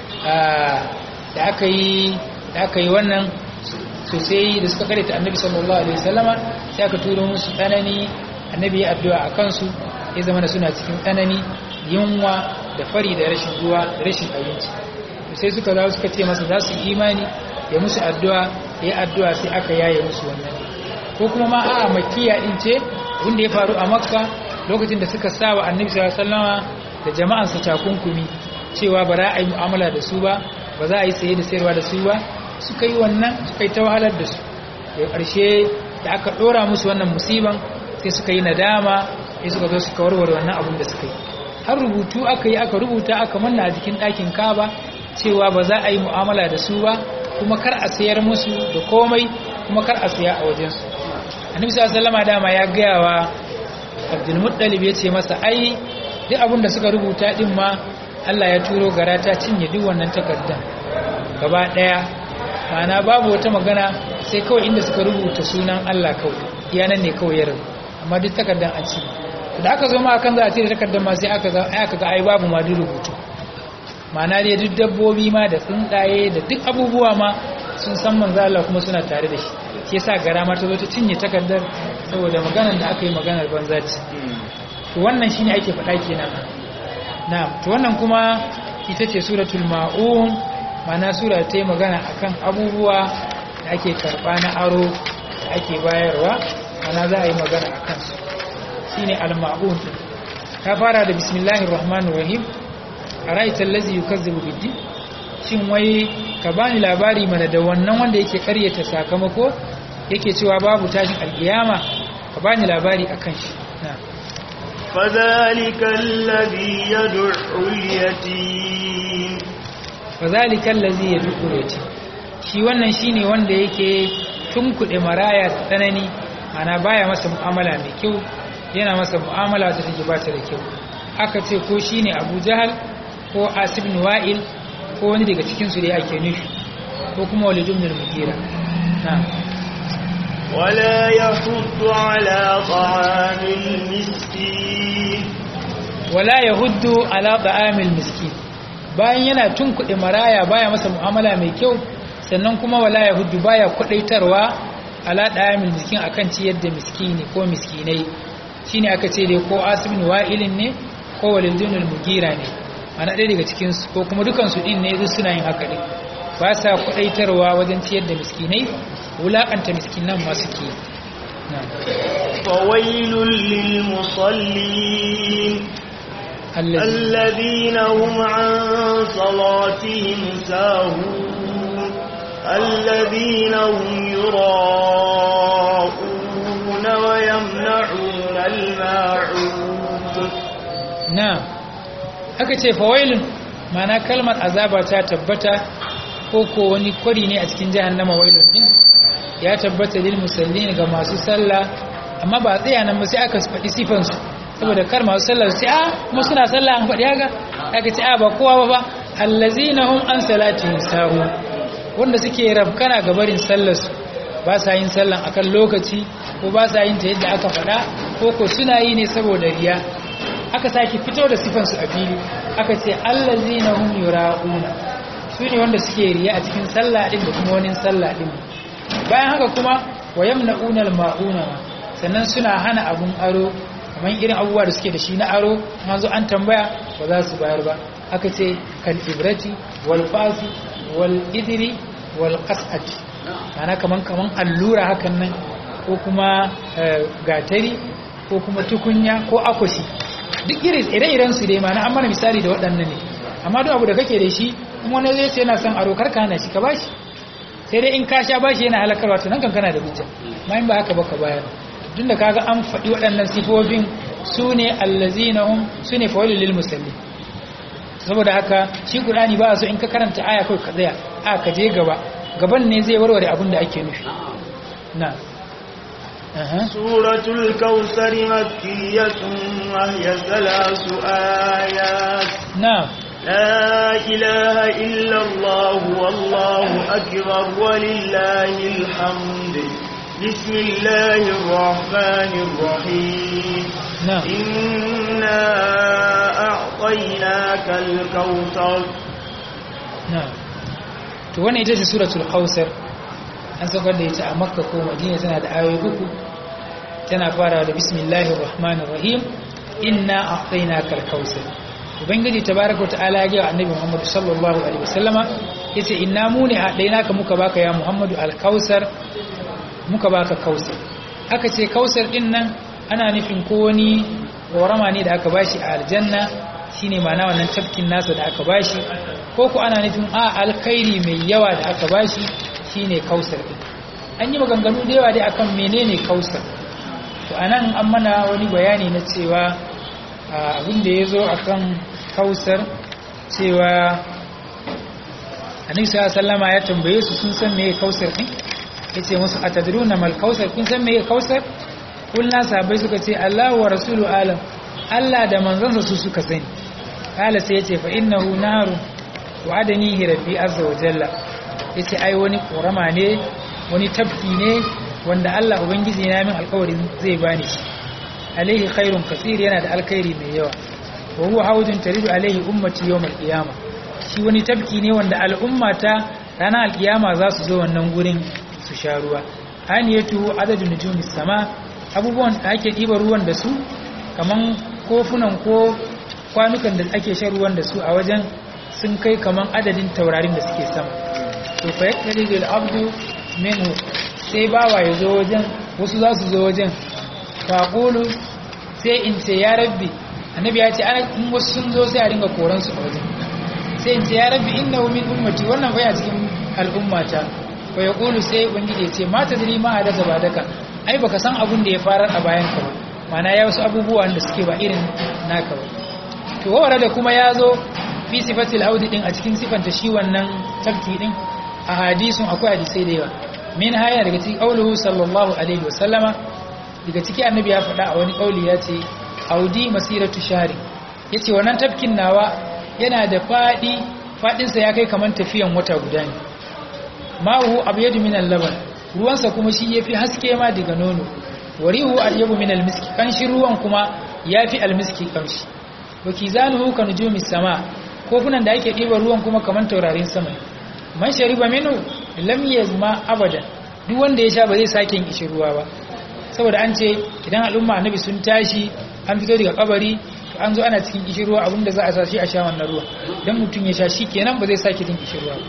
da aka yi da aka yi wannan sosai da suka karanta annabi sallallahu alaihi wasallama sai aka turo musu tsanani annabi ya addu'a a kansu ya zama da suna cikin tsanani yunwa da fari da rashin ruwa da rashin abinci sai suka dawo suka ce masa za su imani ya musu addu'a ya yi addu'a sai aka yaye musu wannan ko kuma ma a makiya din ce wanda ya faru a makka lokacin da suka sa wa annabi sallallahu alaihi wasallama da jama'ansa takunkumi cewa ba za a yi mu'amala da su ba ba za a yi saye da sayarwa da su ba suka yi wannan suka yi ta wahalar da su da ƙarshe da aka ɗora musu wannan musiban sai suka yi nadama sai suka zo suka warware wannan abin da suka yi har rubutu aka yi aka rubuta aka manna a jikin ɗakin kaba cewa ba za a yi mu'amala da su ba kuma kar a sayar musu da komai kuma kar a saya a wajensu annabi sallallahu alaihi dama ya gaya wa abdul muttalib ya ce masa ai duk abin da suka rubuta din ma Allah ya turo gara ta cinye duk wannan takardar gaba daya ma'ana babu wata magana sai kawai inda suka rubuta sunan Allah kawai iyanan ne kawai ya rubuta amma duk takardar a ci da aka zo ma akan za a cire takardar ma sai aka ga aka ga ai babu ma duk rubutu ma'ana dai duk dabbobi ma da tsuntsaye da duk abubuwa ma sun san manzo Allah kuma suna tare da shi shi yasa gara ma ta zo ta cinye takardar saboda maganar da aka yi maganar banza ce to wannan shine ake faɗa kenan na'am to wannan kuma ita ce suratul maun ma'ana sura ta yi magana akan abubuwa da ake karba na aro da ake bayarwa ana za a yi magana a kansu shine al-ma'un ta fara da bismillahir rahmanir rahim ara'aita allazi yukazzibu biddi shin wai ka bani labari mana da wannan wanda yake karyata sakamako yake cewa babu tashin alkiyama ka bani labari akan shi na فذلك الذي يدعو اليتيم fazalika allazi yad'u yati shi wannan shine wanda yake tunkuɗe maraya ta tsanani ana baya masa mu'amala mai kyau yana masa mu'amala ta take ba ta da kyau aka ce ko shine Abu Jahal ko Asib ibn Wa'il ko wani daga cikin su da ake nufi ko kuma Walid ibn al-Mughira na'am ولا يحض على طعام المسكين wala yahuddu ala ta'amil miskin bayan yana tunkuɗe maraya baya masa mu'amala mai kyau sannan kuma wala yahuddu baya kudaitarwa ala ta'amil miskin akan ciyar da miskini ko miskinai shine aka ce dai ko asibin wa'ilin ne ko walidunul mugira ne ana ɗaya daga cikin su ko kuma dukan su din ne duk suna yin haka din ba sa kudaitarwa wajen ciyar da miskinai wulakanta miskinan masu ke na'am فويل للمصلين allazi الذين هم عن صلاتهم ساهون الذين هم يراءون ويمنعون الماعون na aka ce fawailun mana kalmar azaba ta tabbata ko ko wani kwari ne a cikin jahannama wailun din ya tabbata lil musallin ga masu sallah amma ba tsaya nan ba sai aka faɗi sifansu saboda kar masu sallah su ce a kuma suna sallah an faɗi haka aka ce a ba kowa ba ba allazina hum an salatihim sahu wanda suke rabkana ga barin sallarsu ba sa yin sallan akan lokaci ko ba sa yin ta yadda aka faɗa ko ko suna yi ne saboda riya aka sake fito da sifansu a fili aka ce allazina hum yura'una su ne wanda suke riya a cikin sallah din da kuma wani sallah din bayan haka kuma wa yamna'una al-ma'una sannan suna hana abun aro kamar irin abubuwa da suke da shi na aro an zo an tambaya ba za su bayar ba aka ce kal ibrati wal fasi wal idri wal qas'ati ana kaman kaman allura hakan nan ko kuma eh, gatari ko kuma tukunya ko akwati duk irin ire-iren su dai mana an mana misali da waɗannan ne amma duk abu da kake da shi in wani zai ce yana son aro karka hana shi ka bashi sai dai in ka sha bashi yana halakarwa to nan kan kana da hujja ma in ba haka ba ka bayar tun da kaga an faɗi waɗannan sifofin su ne allazina hum su ne fawalin lil musalli saboda haka shi qur'ani ba so in ka karanta aya kai ka tsaya a ka je gaba gaban ne zai warware abin da ake nufi na aha سورة الكوثر مكية وهي ثلاث آيات na لا إله إلا الله والله أكبر ولله الحمد بسم الله الرحمن الرحيم na إنا أعطيناك الكوثر na to wannan ita ce suratul kausar an saukar da ita a makka ko madina tana da ayoyi uku tana fara da bismillahir rahmanir rahim inna a'tainakal kausar ubangiji tabaaraka ta'ala ya ga annabi muhammad sallallahu alaihi wasallama yace inna mu ne a'tainaka muka baka ya muhammadu al-kausar muka baka kausar aka ce kausar din nan ana nufin ko wani korama ne da aka bashi a aljanna shine ma'ana wannan tafkin nasa da aka bashi ko ku ana nufin a alkhairi mai yawa da aka bashi shine kausar din an yi maganganu da yawa dai akan menene kausar to anan an mana wani bayani na cewa abin da ya zo akan kausar cewa annabi sallallahu alaihi wasallama ya tambaye su sun san meye kausar din yace musu atadruna mal kausar kun san meye kausar kullu sahabbai suka ce Allahu wa rasulu alam Allah da manzansa su suka sani kala sai yace fa innahu narun wa'adanihi rabbi azza wa jalla yace ai wani korama ne wani tafki ne wanda Allah ubangiji na min alƙawarin zai bani shi alaihi khairun kaseer yana da alkhairi mai yawa wa huwa hawdun taridu alaihi ummati yawm alqiyama shi wani tafki ne wanda al'ummata ranar alkiyama za su zo wannan gurin su sha ruwa aniyatu adadun nujumis sama abubuwan da ake ɗiba ruwan da su kaman kofunan ko kwanukan da ake shan ruwan da su a wajen sun kai kaman adadin taurarin da suke sama to fa yakdari lil abdu minhu sai bawa ya zo wajen wasu za su zo wajen faƙulu sai in ce ya rabbi annabi ya ce in wasu sun zo sai a ringa koransu a wajen sai in ce ya rabbi inna min ummati wannan baya cikin al'ummata wa ya ƙulu sai ubangiji ya ce mata diri ma a daga ba daga ai baka san abun da ya farar a bayan ka ba mana ya wasu abubuwan da suke ba irin naka ba to wawara da kuma ya zo fi sifatil haudi din a cikin sifanta shi wannan tafki din a hadisun akwai hadisai da yawa min haya daga cikin qauluhu sallallahu alaihi wasallama daga ciki annabi ya faɗa a wani qauli ya ce audi masiratu shahri yace wannan tafkin nawa yana da fadi fadin sa ya kai kaman tafiyan wata guda ne ma'uhu abyadu min al-laban ruwansa kuma shi yafi haske ma daga nono warihu ayyabu min al-miski kanshi ruwan kuma yafi al-miski kanshi wakizanuhu ka nujumi sama kofunan da ake ɗiba ruwan kuma kaman taurarin sama man shariba minhu lam yazma abadan duk wanda ya sha ba zai sake yin kishi ruwa ba saboda an ce idan al'umma annabi sun tashi an fito daga kabari to an zo ana cikin kishi ruwa abinda za a sa shi a sha wannan ruwa dan mutum ya sha shi kenan ba zai sake yin kishi ruwa ba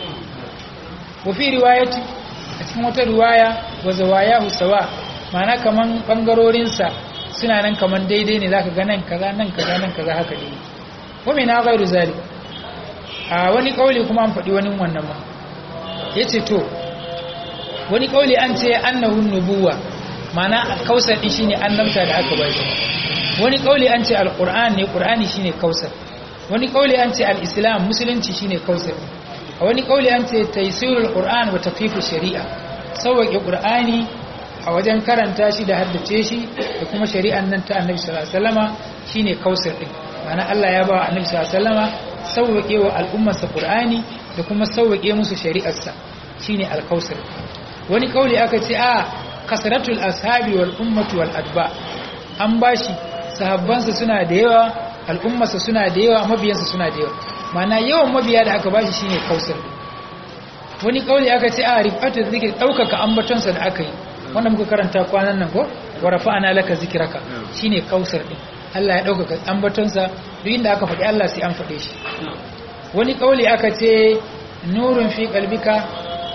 wa fi riwayati a cikin wata riwaya wa zawayahu sawa ma'ana kaman bangarorin sa suna nan kaman daidai ne zaka ga nan kaza nan kaza nan kaza haka dai wa min ghairu zalik a wani kauli kuma an faɗi wani wannan ma yace to wani kauli an ce annahu nubuwa ma'ana kausar din shine annabta da aka bashi wani kauli an ce alquran ne qur'ani shine kausar wani kauli an ce alislam musulunci shine kausar a wani kauli an ce taysirul qur'an wa tafifu shari'a sauke qur'ani a wajen karanta shi da haddace shi da kuma shari'an nan ta annabi sallallahu alaihi wasallama shine kausar din ma'ana Allah ya ba annabi sallallahu alaihi wasallama sauke wa al'ummarsa qur'ani da kuma sauke musu shari'arsa shine alkausar wani kauli aka ce a kasratul ashabi wal ummatu wal adba an bashi sahabbansa suna da yawa al'ummarsa suna da yawa mabiyansa suna da yawa ma'ana yawan mabiya da aka bashi shine kausar wani kauli aka ce a rifatu zikir daukaka ambatonsa da aka yi wanda muka karanta kwanan nan ko wa rafa'ana laka zikraka shine kausar din Allah ya daukaka ambatonsa duk inda aka faɗi Allah sai an faɗe shi wani kauli aka ce nurun fi qalbika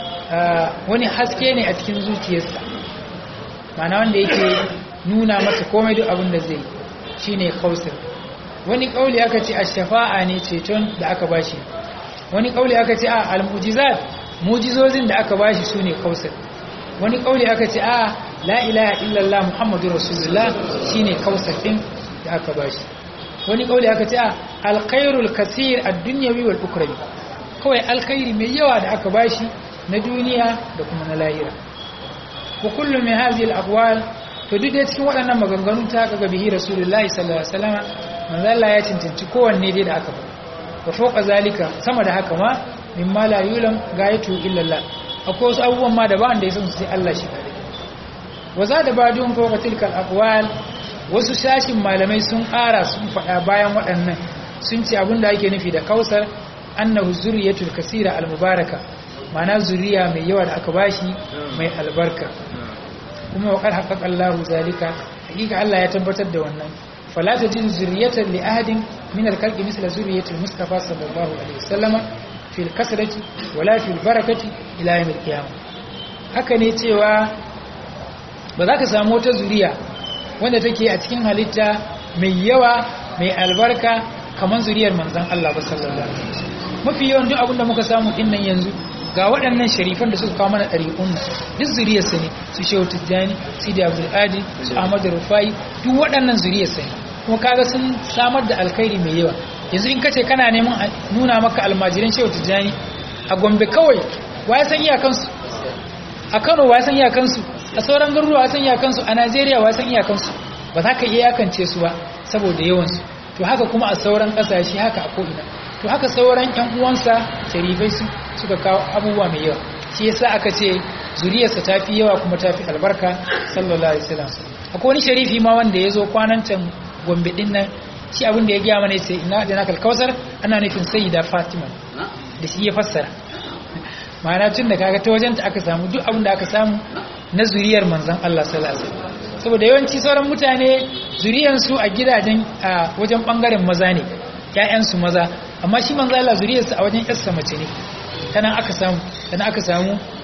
wani haske ne a cikin zuciyarsa ma'ana wanda yake nuna masa komai duk abin da zai shine kausar wani kauli aka ce ash-shafa'a ne ceton da aka bashi wani kauli aka ce a al-mu'jizat mu'jizozin da aka bashi sune kausar wani kauli aka ce a la ilaha illallah muhammadur rasulullah shine kausar din da aka bashi wani kauli aka ce a alkhairul kaseer ad-dunyawi wal ukhrawi kawai alkhairi mai yawa da aka bashi na duniya da kuma na lahira wa kullu min hadhihi al-aqwal to duk da cikin waɗannan maganganu ta kaga bihi rasulullahi sallallahu alaihi wasallam manzo Allah ya cancanci kowanne dai da aka ba wa fawqa zalika sama da haka ma mimma la yulam gayatu illa Allah akwai wasu abubuwan ma da ba wanda ya san su sai Allah shi kare wa zada badun fawqa tilka al-aqwal wasu sashin malamai sun ƙara sun faɗa bayan waɗannan sun ce abinda ake nufi da kausar annahu zuriyatul kasira al-mubaraka ma'ana zuriya mai yawa da aka bashi mai albarka kuma waƙar haƙaƙa Allahu zalika hakika Allah ya tabbatar da wannan fala tajid zuriyatan li ahadin min al-khalqi misla zuriyatil mustafa sallallahu alaihi wasallam fi al-kasrati wala fi al-barakati ila yawm al-qiyamah haka ne cewa ba za ka samu wata zuriya wanda take a cikin halitta mai yawa mai albarka kamar zuriyar manzon Allah ba sallallahu alaihi wasallam mafi yawan duk abin da muka samu din nan yanzu ga waɗannan sharifan da suka kawo mana ɗari'un duk zuriyarsa ne su shehu tijjani su da abdulkadir su ahmadu rufai duk waɗannan zuriyarsa ne kuma kaga sun samar da alkhairi mai yawa yanzu in kace kana neman nuna maka almajiran shehu tijjani a gombe kawai wa ya san iyakansu a kano wa ya san iyakansu a sauran garuruwa ya san iyakansu a najeriya wa ya san iyakansu ba za ka iya yakance su ba saboda yawansu to haka kuma a sauran ƙasashe haka a ko'ina to haka sauran ƴan uwansa sharifai su suka kawo abubuwa mai yawa shi yasa aka ce zuriyarsa ta fi yawa kuma ta fi albarka sallallahu alaihi wasallam akwai wani sharifi ma wanda ya zo kwanan can gombe din nan shi abin da ya gaya mana yace ina da nakal kausar ana nufin sayyida fatima da shi ya fassara ma'ana tun da kaga ta wajenta aka samu duk abin da aka samu na zuriyar manzon Allah sallallahu alaihi wasallam saboda yawanci sauran mutane zuriyansu a gidajen a wajen bangaren maza ne ƴaƴansu maza amma shi manzo Allah zuriyarsa a wajen ƴarsa mace ne tanan aka samu tanan aka samu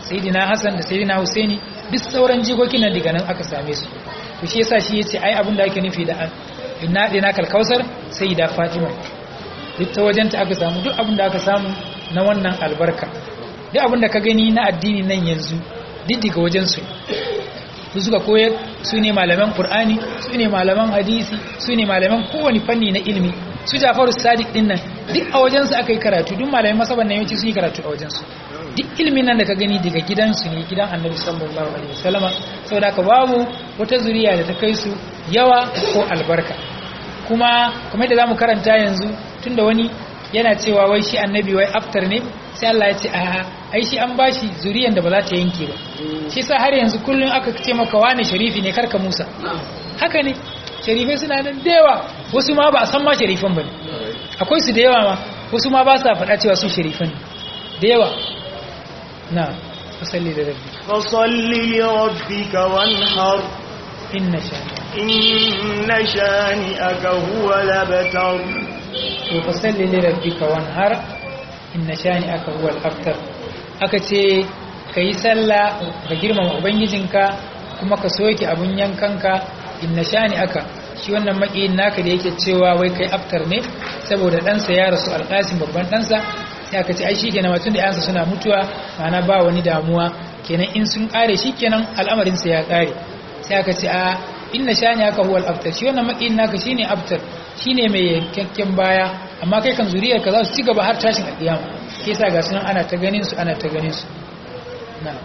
sayyidina Hassan da sayyidina Husaini duk sauran jikokin nan daga nan aka same su to shi yasa shi yace ai abin da ake nufi da inna dina kalkausar sayyida Fatima duk ta wajenta aka samu duk abin da aka samu na wannan albarka duk abin da ka gani na addini nan yanzu duk daga wajen su su suka koyar su ne malaman Qur'ani su ne malaman hadisi su ne malaman kowane fanni na ilimi su Jafaru Sadiq din nan duk a wajensu aka yi karatu duk malaman masaban nan yawanci su yi karatu a wajensu duk ilimin nan da ka gani daga gidansu ne gidan Annabi sallallahu alaihi wasallama saboda ka babu wata zuriya da ta kai su yawa ko albarka kuma kamar da zamu karanta yanzu tunda wani yana cewa wai shi annabi wai aftar ne sai Allah ya ce a ai shi an bashi zuriyan da ba za ta yanke ba shi sa har yanzu kullun aka ce maka wani sharifi ne karka Musa haka ne sharifai suna nan da yawa wasu ma ba a san ma sharifan bane akwai su da yawa ma wasu ma ba sa faɗa cewa su sharifan da yawa na fasalli da rabbi fasalli li rabbika wanhar inna shani inna shani'aka huwa labtar to fasalli li rabbika wanhar inna shani'aka huwa al-abtar aka ce kai sallah ka girmama ubangijinka kuma ka soke abun yankanka inna shani'aka shi wannan makiyin naka da yake cewa wai kai aftar ne saboda ɗansa ya rasu alƙasim babban ɗansa sai aka ce ai shi kenan mutum da yansa suna mutuwa ma'ana ba wani damuwa kenan in sun ƙare shi kenan al'amarinsa ya ƙare sai aka ce a inna shani aka huwal aftar shi wannan makiyin naka shine aftar shine mai yankakken baya amma kai kan zuriyar ka za su ci gaba har tashin alƙiyama ke sa ga sunan ana ta ganin su ana ta ganin su na'am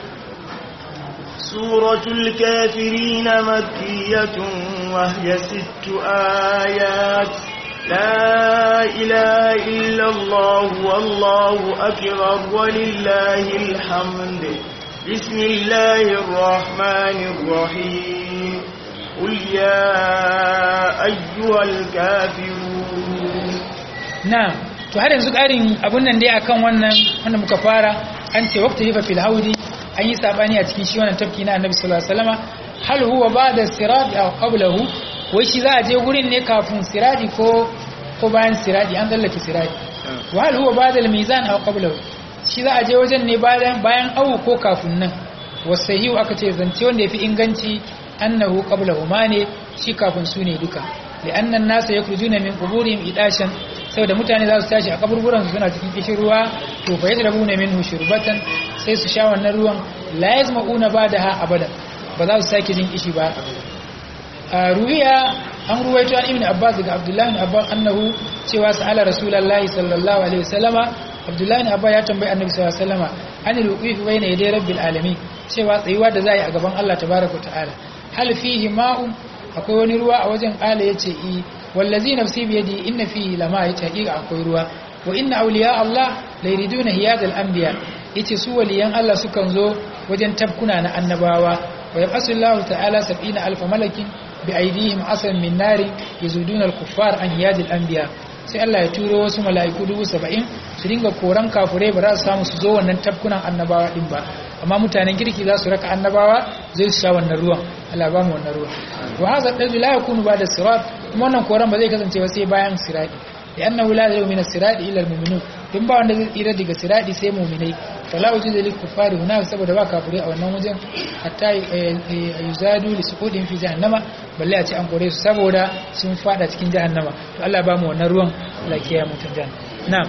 سورة الكافرين مكية وهي ست آيات لا إله إلا الله والله أكبر ولله الحمد بسم الله الرحمن الرحيم قل يا أيها الكافرون na'am to har yanzu ƙarin abun nan dai akan wannan wanda muka fara an ce waqta hifa fil haudi an yi sabani a cikin shi wannan tafki na annabi sallallahu alaihi wasallama hal huwa ba'da sirati aw qablahu wai shi za a je gurin ne kafin sirati ko ko bayan sirati an tsallake sirati wa hal huwa ba'da al-mizan aw qablahu shi za a je wajen ne bayan bayan awu ko kafin nan wasahihu aka ce zance wanda yafi inganci annahu qablahu ma ne shi kafin su ne duka li'anna an-nasa yakhrujuna min quburihim idashan saboda mutane za su tashi a kaburburan suna cikin kishin ruwa to fa yadrabuna minhu shurbatan sai su sha wannan ruwan la yazma'una badaha abada ba za su sake jin kishi ba a ruwiya an ruwaito an ibn abbas daga abdullahi ibn abbas annahu cewa sa'ala rasulullahi sallallahu alaihi wasallama abdullahi ibn abbas ya tambayi annabi sallallahu alaihi wasallama anil wuquf bayna yaday rabbil alamin cewa tsayuwa da za a yi a gaban Allah tabaraka ta'ala hal fihi ma'un akwai wani ruwa a wajen ƙala ya ce i wallazi nafsi biyadi inna fihi lama ya ce haƙiƙa akwai ruwa wa inna awliya Allah la yuriduna hiyadal anbiya yace su waliyan Allah sukan zo wajen tabkuna na annabawa wa yab'asu Allah ta'ala 70 alf malakin bi aydihim asan min nari yazuduna al-kuffar an hiyadil anbiya sai Allah ya turo wasu mala'iku dubu saba'in su dinga koran kafurai ba za su samu su zo wannan tabkunan annabawa din ba amma mutanen kirki za su raka annabawa zai su sha wannan ruwan Allah ba mu wannan ruwan wa hadha dalil la yakunu ba'da sirat kuma wannan koran ba zai kasance ba sai bayan sirati da annahu la yau min as-sirati illa al-mu'minun din ba wanda zai tsira daga sirati sai mu'minai fala wujuda lil kuffari huna saboda ba kafirai a wannan wajen hatta yuzadu li suqudin fi jahannama balle a ce an kore su saboda sun fada cikin jahannama to Allah ba mu wannan ruwan Allah ya kiyaye mutan jahannama na'am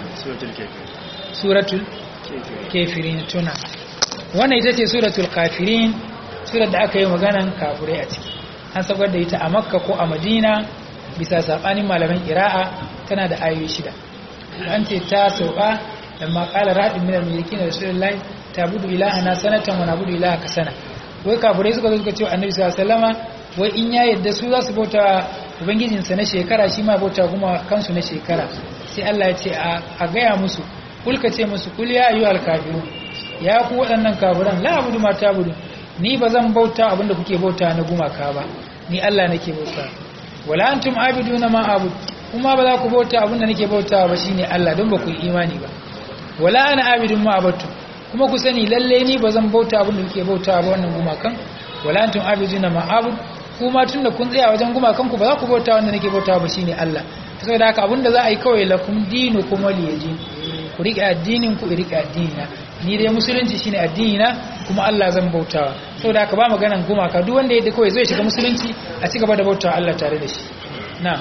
suratul kafirin tuna wannan ita ce suratul kafirin surar da aka yi maganan kafirai a ciki an sabar da ita a makka ko a madina bisa sabanin malaman qira'a tana da ayoyi shida an ce ta sauka lamma qala ra'in min al-malikin rasulullahi tabudu ilahana sanatan wa nabudu ilahaka sana wai kafirai suka zo suka ce annabi sallallahu alaihi wasallama wai in ya yadda su za su bauta ubangijinsa na shekara shi ma bauta kuma kansu na shekara sai Allah ya ce a gaya musu kulka ce musu kul ya ayyuhal kafirun ya ku waɗannan kafiran la abudu ma tabudu ni ba zan bauta abinda kuke bauta na gumaka ba ni Allah nake bauta wala antum abiduna ma abud kuma ba za ku bauta abinda nake bauta ba shine Allah don ba ku yi imani ba wala ana abidun ma abatu kuma ku sani lalle ni ba zan bauta abinda kuke bauta ba wannan gumakan wala antum abiduna ma abud kuma tunda kun tsaya wajen gumakan ku ba za ku bauta wanda nake bauta ba shine Allah saboda haka abinda za a yi kawai lakum dinukum waliyadin ku riƙe addinin ku riƙe addinina ni dai musulunci shine addini na kuma Allah zan bautawa saboda haka ba maganan gumaka duk wanda yadda kawai zai shiga musulunci a ci gaba da bautawa Allah tare da shi na'am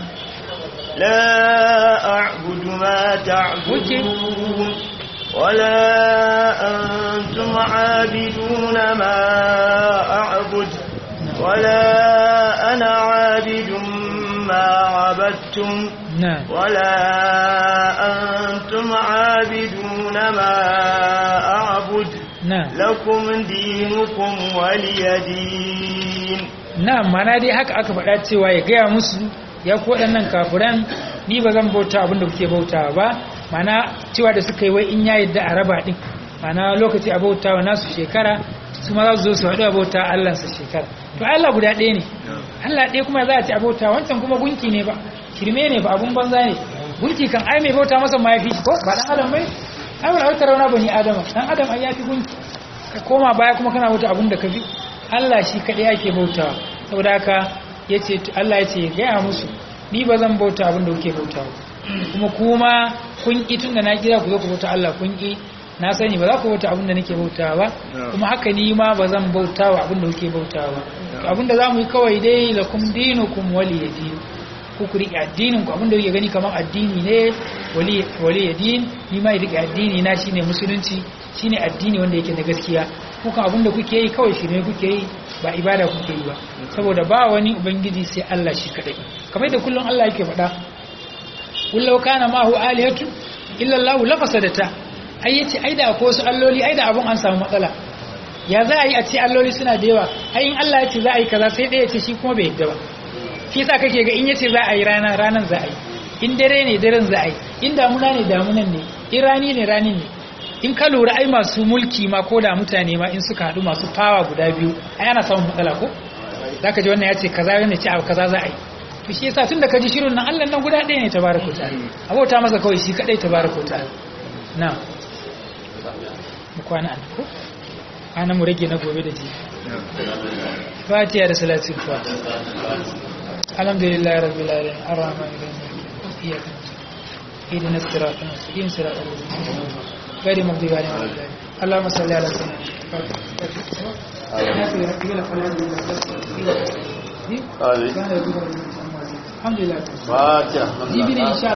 لا أعبد ما تعبدون ولا أنتم عابدون ما أعبد ولا أنا عابد ما عبدتم na'am ولا أنتم عابدون ما أعبد na'am لكم دينكم ولي دين na'am mana dai haka aka faɗa cewa ya gaya musu ya ku waɗannan kafiran ni ba zan bauta abin da kuke bautawa ba mana cewa da suka yi wai in ya yadda a raba ɗin mana lokaci a bautawa nasu shekara su ma za su zo su haɗu a bauta Allahnsa shekara to Allah guda ɗaya ne Allah ɗaya kuma za a ci a bauta wancan kuma gunki ne ba shirme ne ba abun banza ne gunki kan ai mai bauta masa ma ya fi shi ko ba ɗan adam bai ai wani autar rauna bani adama ɗan adam ai ya fi gunki ka koma baya kuma kana bauta abun da ka fi Allah shi kaɗai ake bautawa saboda haka yace Allah ya ce gaya musu ni ba zan bauta abin da kuke bautawa kuma kuma kun ki tun da na kira ku zo ku bauta Allah kun ki na sani ba za ku bauta abin da nake bautawa ba kuma haka ni ma ba zan bautawa abin da kuke bautawa to abin da zamu yi kawai dai lakum dinukum waliyadin ku ku riƙe addinin ku abin da kuke gani kamar addini ne wali waliyadin ni ma riƙe addini na shine musulunci shine addini wanda yake na gaskiya kuka abin da kuke yi kawai shi ne kuke yi ba ibada kuke yi ba saboda ba wani ubangiji sai Allah shi kadai kamar da kullum Allah yake faɗa kullau kana ma hu alihatu illa Allah la fasadata ai yace ai da akwai wasu alloli ai da abun an samu matsala ya za a yi a ce alloli suna da yawa ai in Allah ya ce za a yi kaza sai ɗaya ce shi kuma bai yadda ba shi yasa kake ga in yace za a yi rana ranan za a yi in dare ne daren za a yi in damuna ne damunan ne in rani ne ranin ne in ka lura ai masu mulki ma ko da mutane ma in suka haɗu masu fawa guda biyu ai ana samun matsala ko za ka ji wannan ya ce kaza wannan ce abu kaza za a yi to shi yasa tun da ka ji shirin nan allah nan guda ɗaya ne tabaraka ta'ala abota masa kawai shi kaɗai tabaraka ta'ala na mu kwana an ko ana mu rage na gobe da ji fatiha da salatin fatiha alhamdulillah rabbil alamin arrahmanir rahim iyyaka na'budu اهدنا الصراط المستقيم صراط الذين انعمت عليهم غير المغضوب عليهم ولا الضالين اللهم صل على سيدنا آمين الحمد لله فاتحة جيبني ان شاء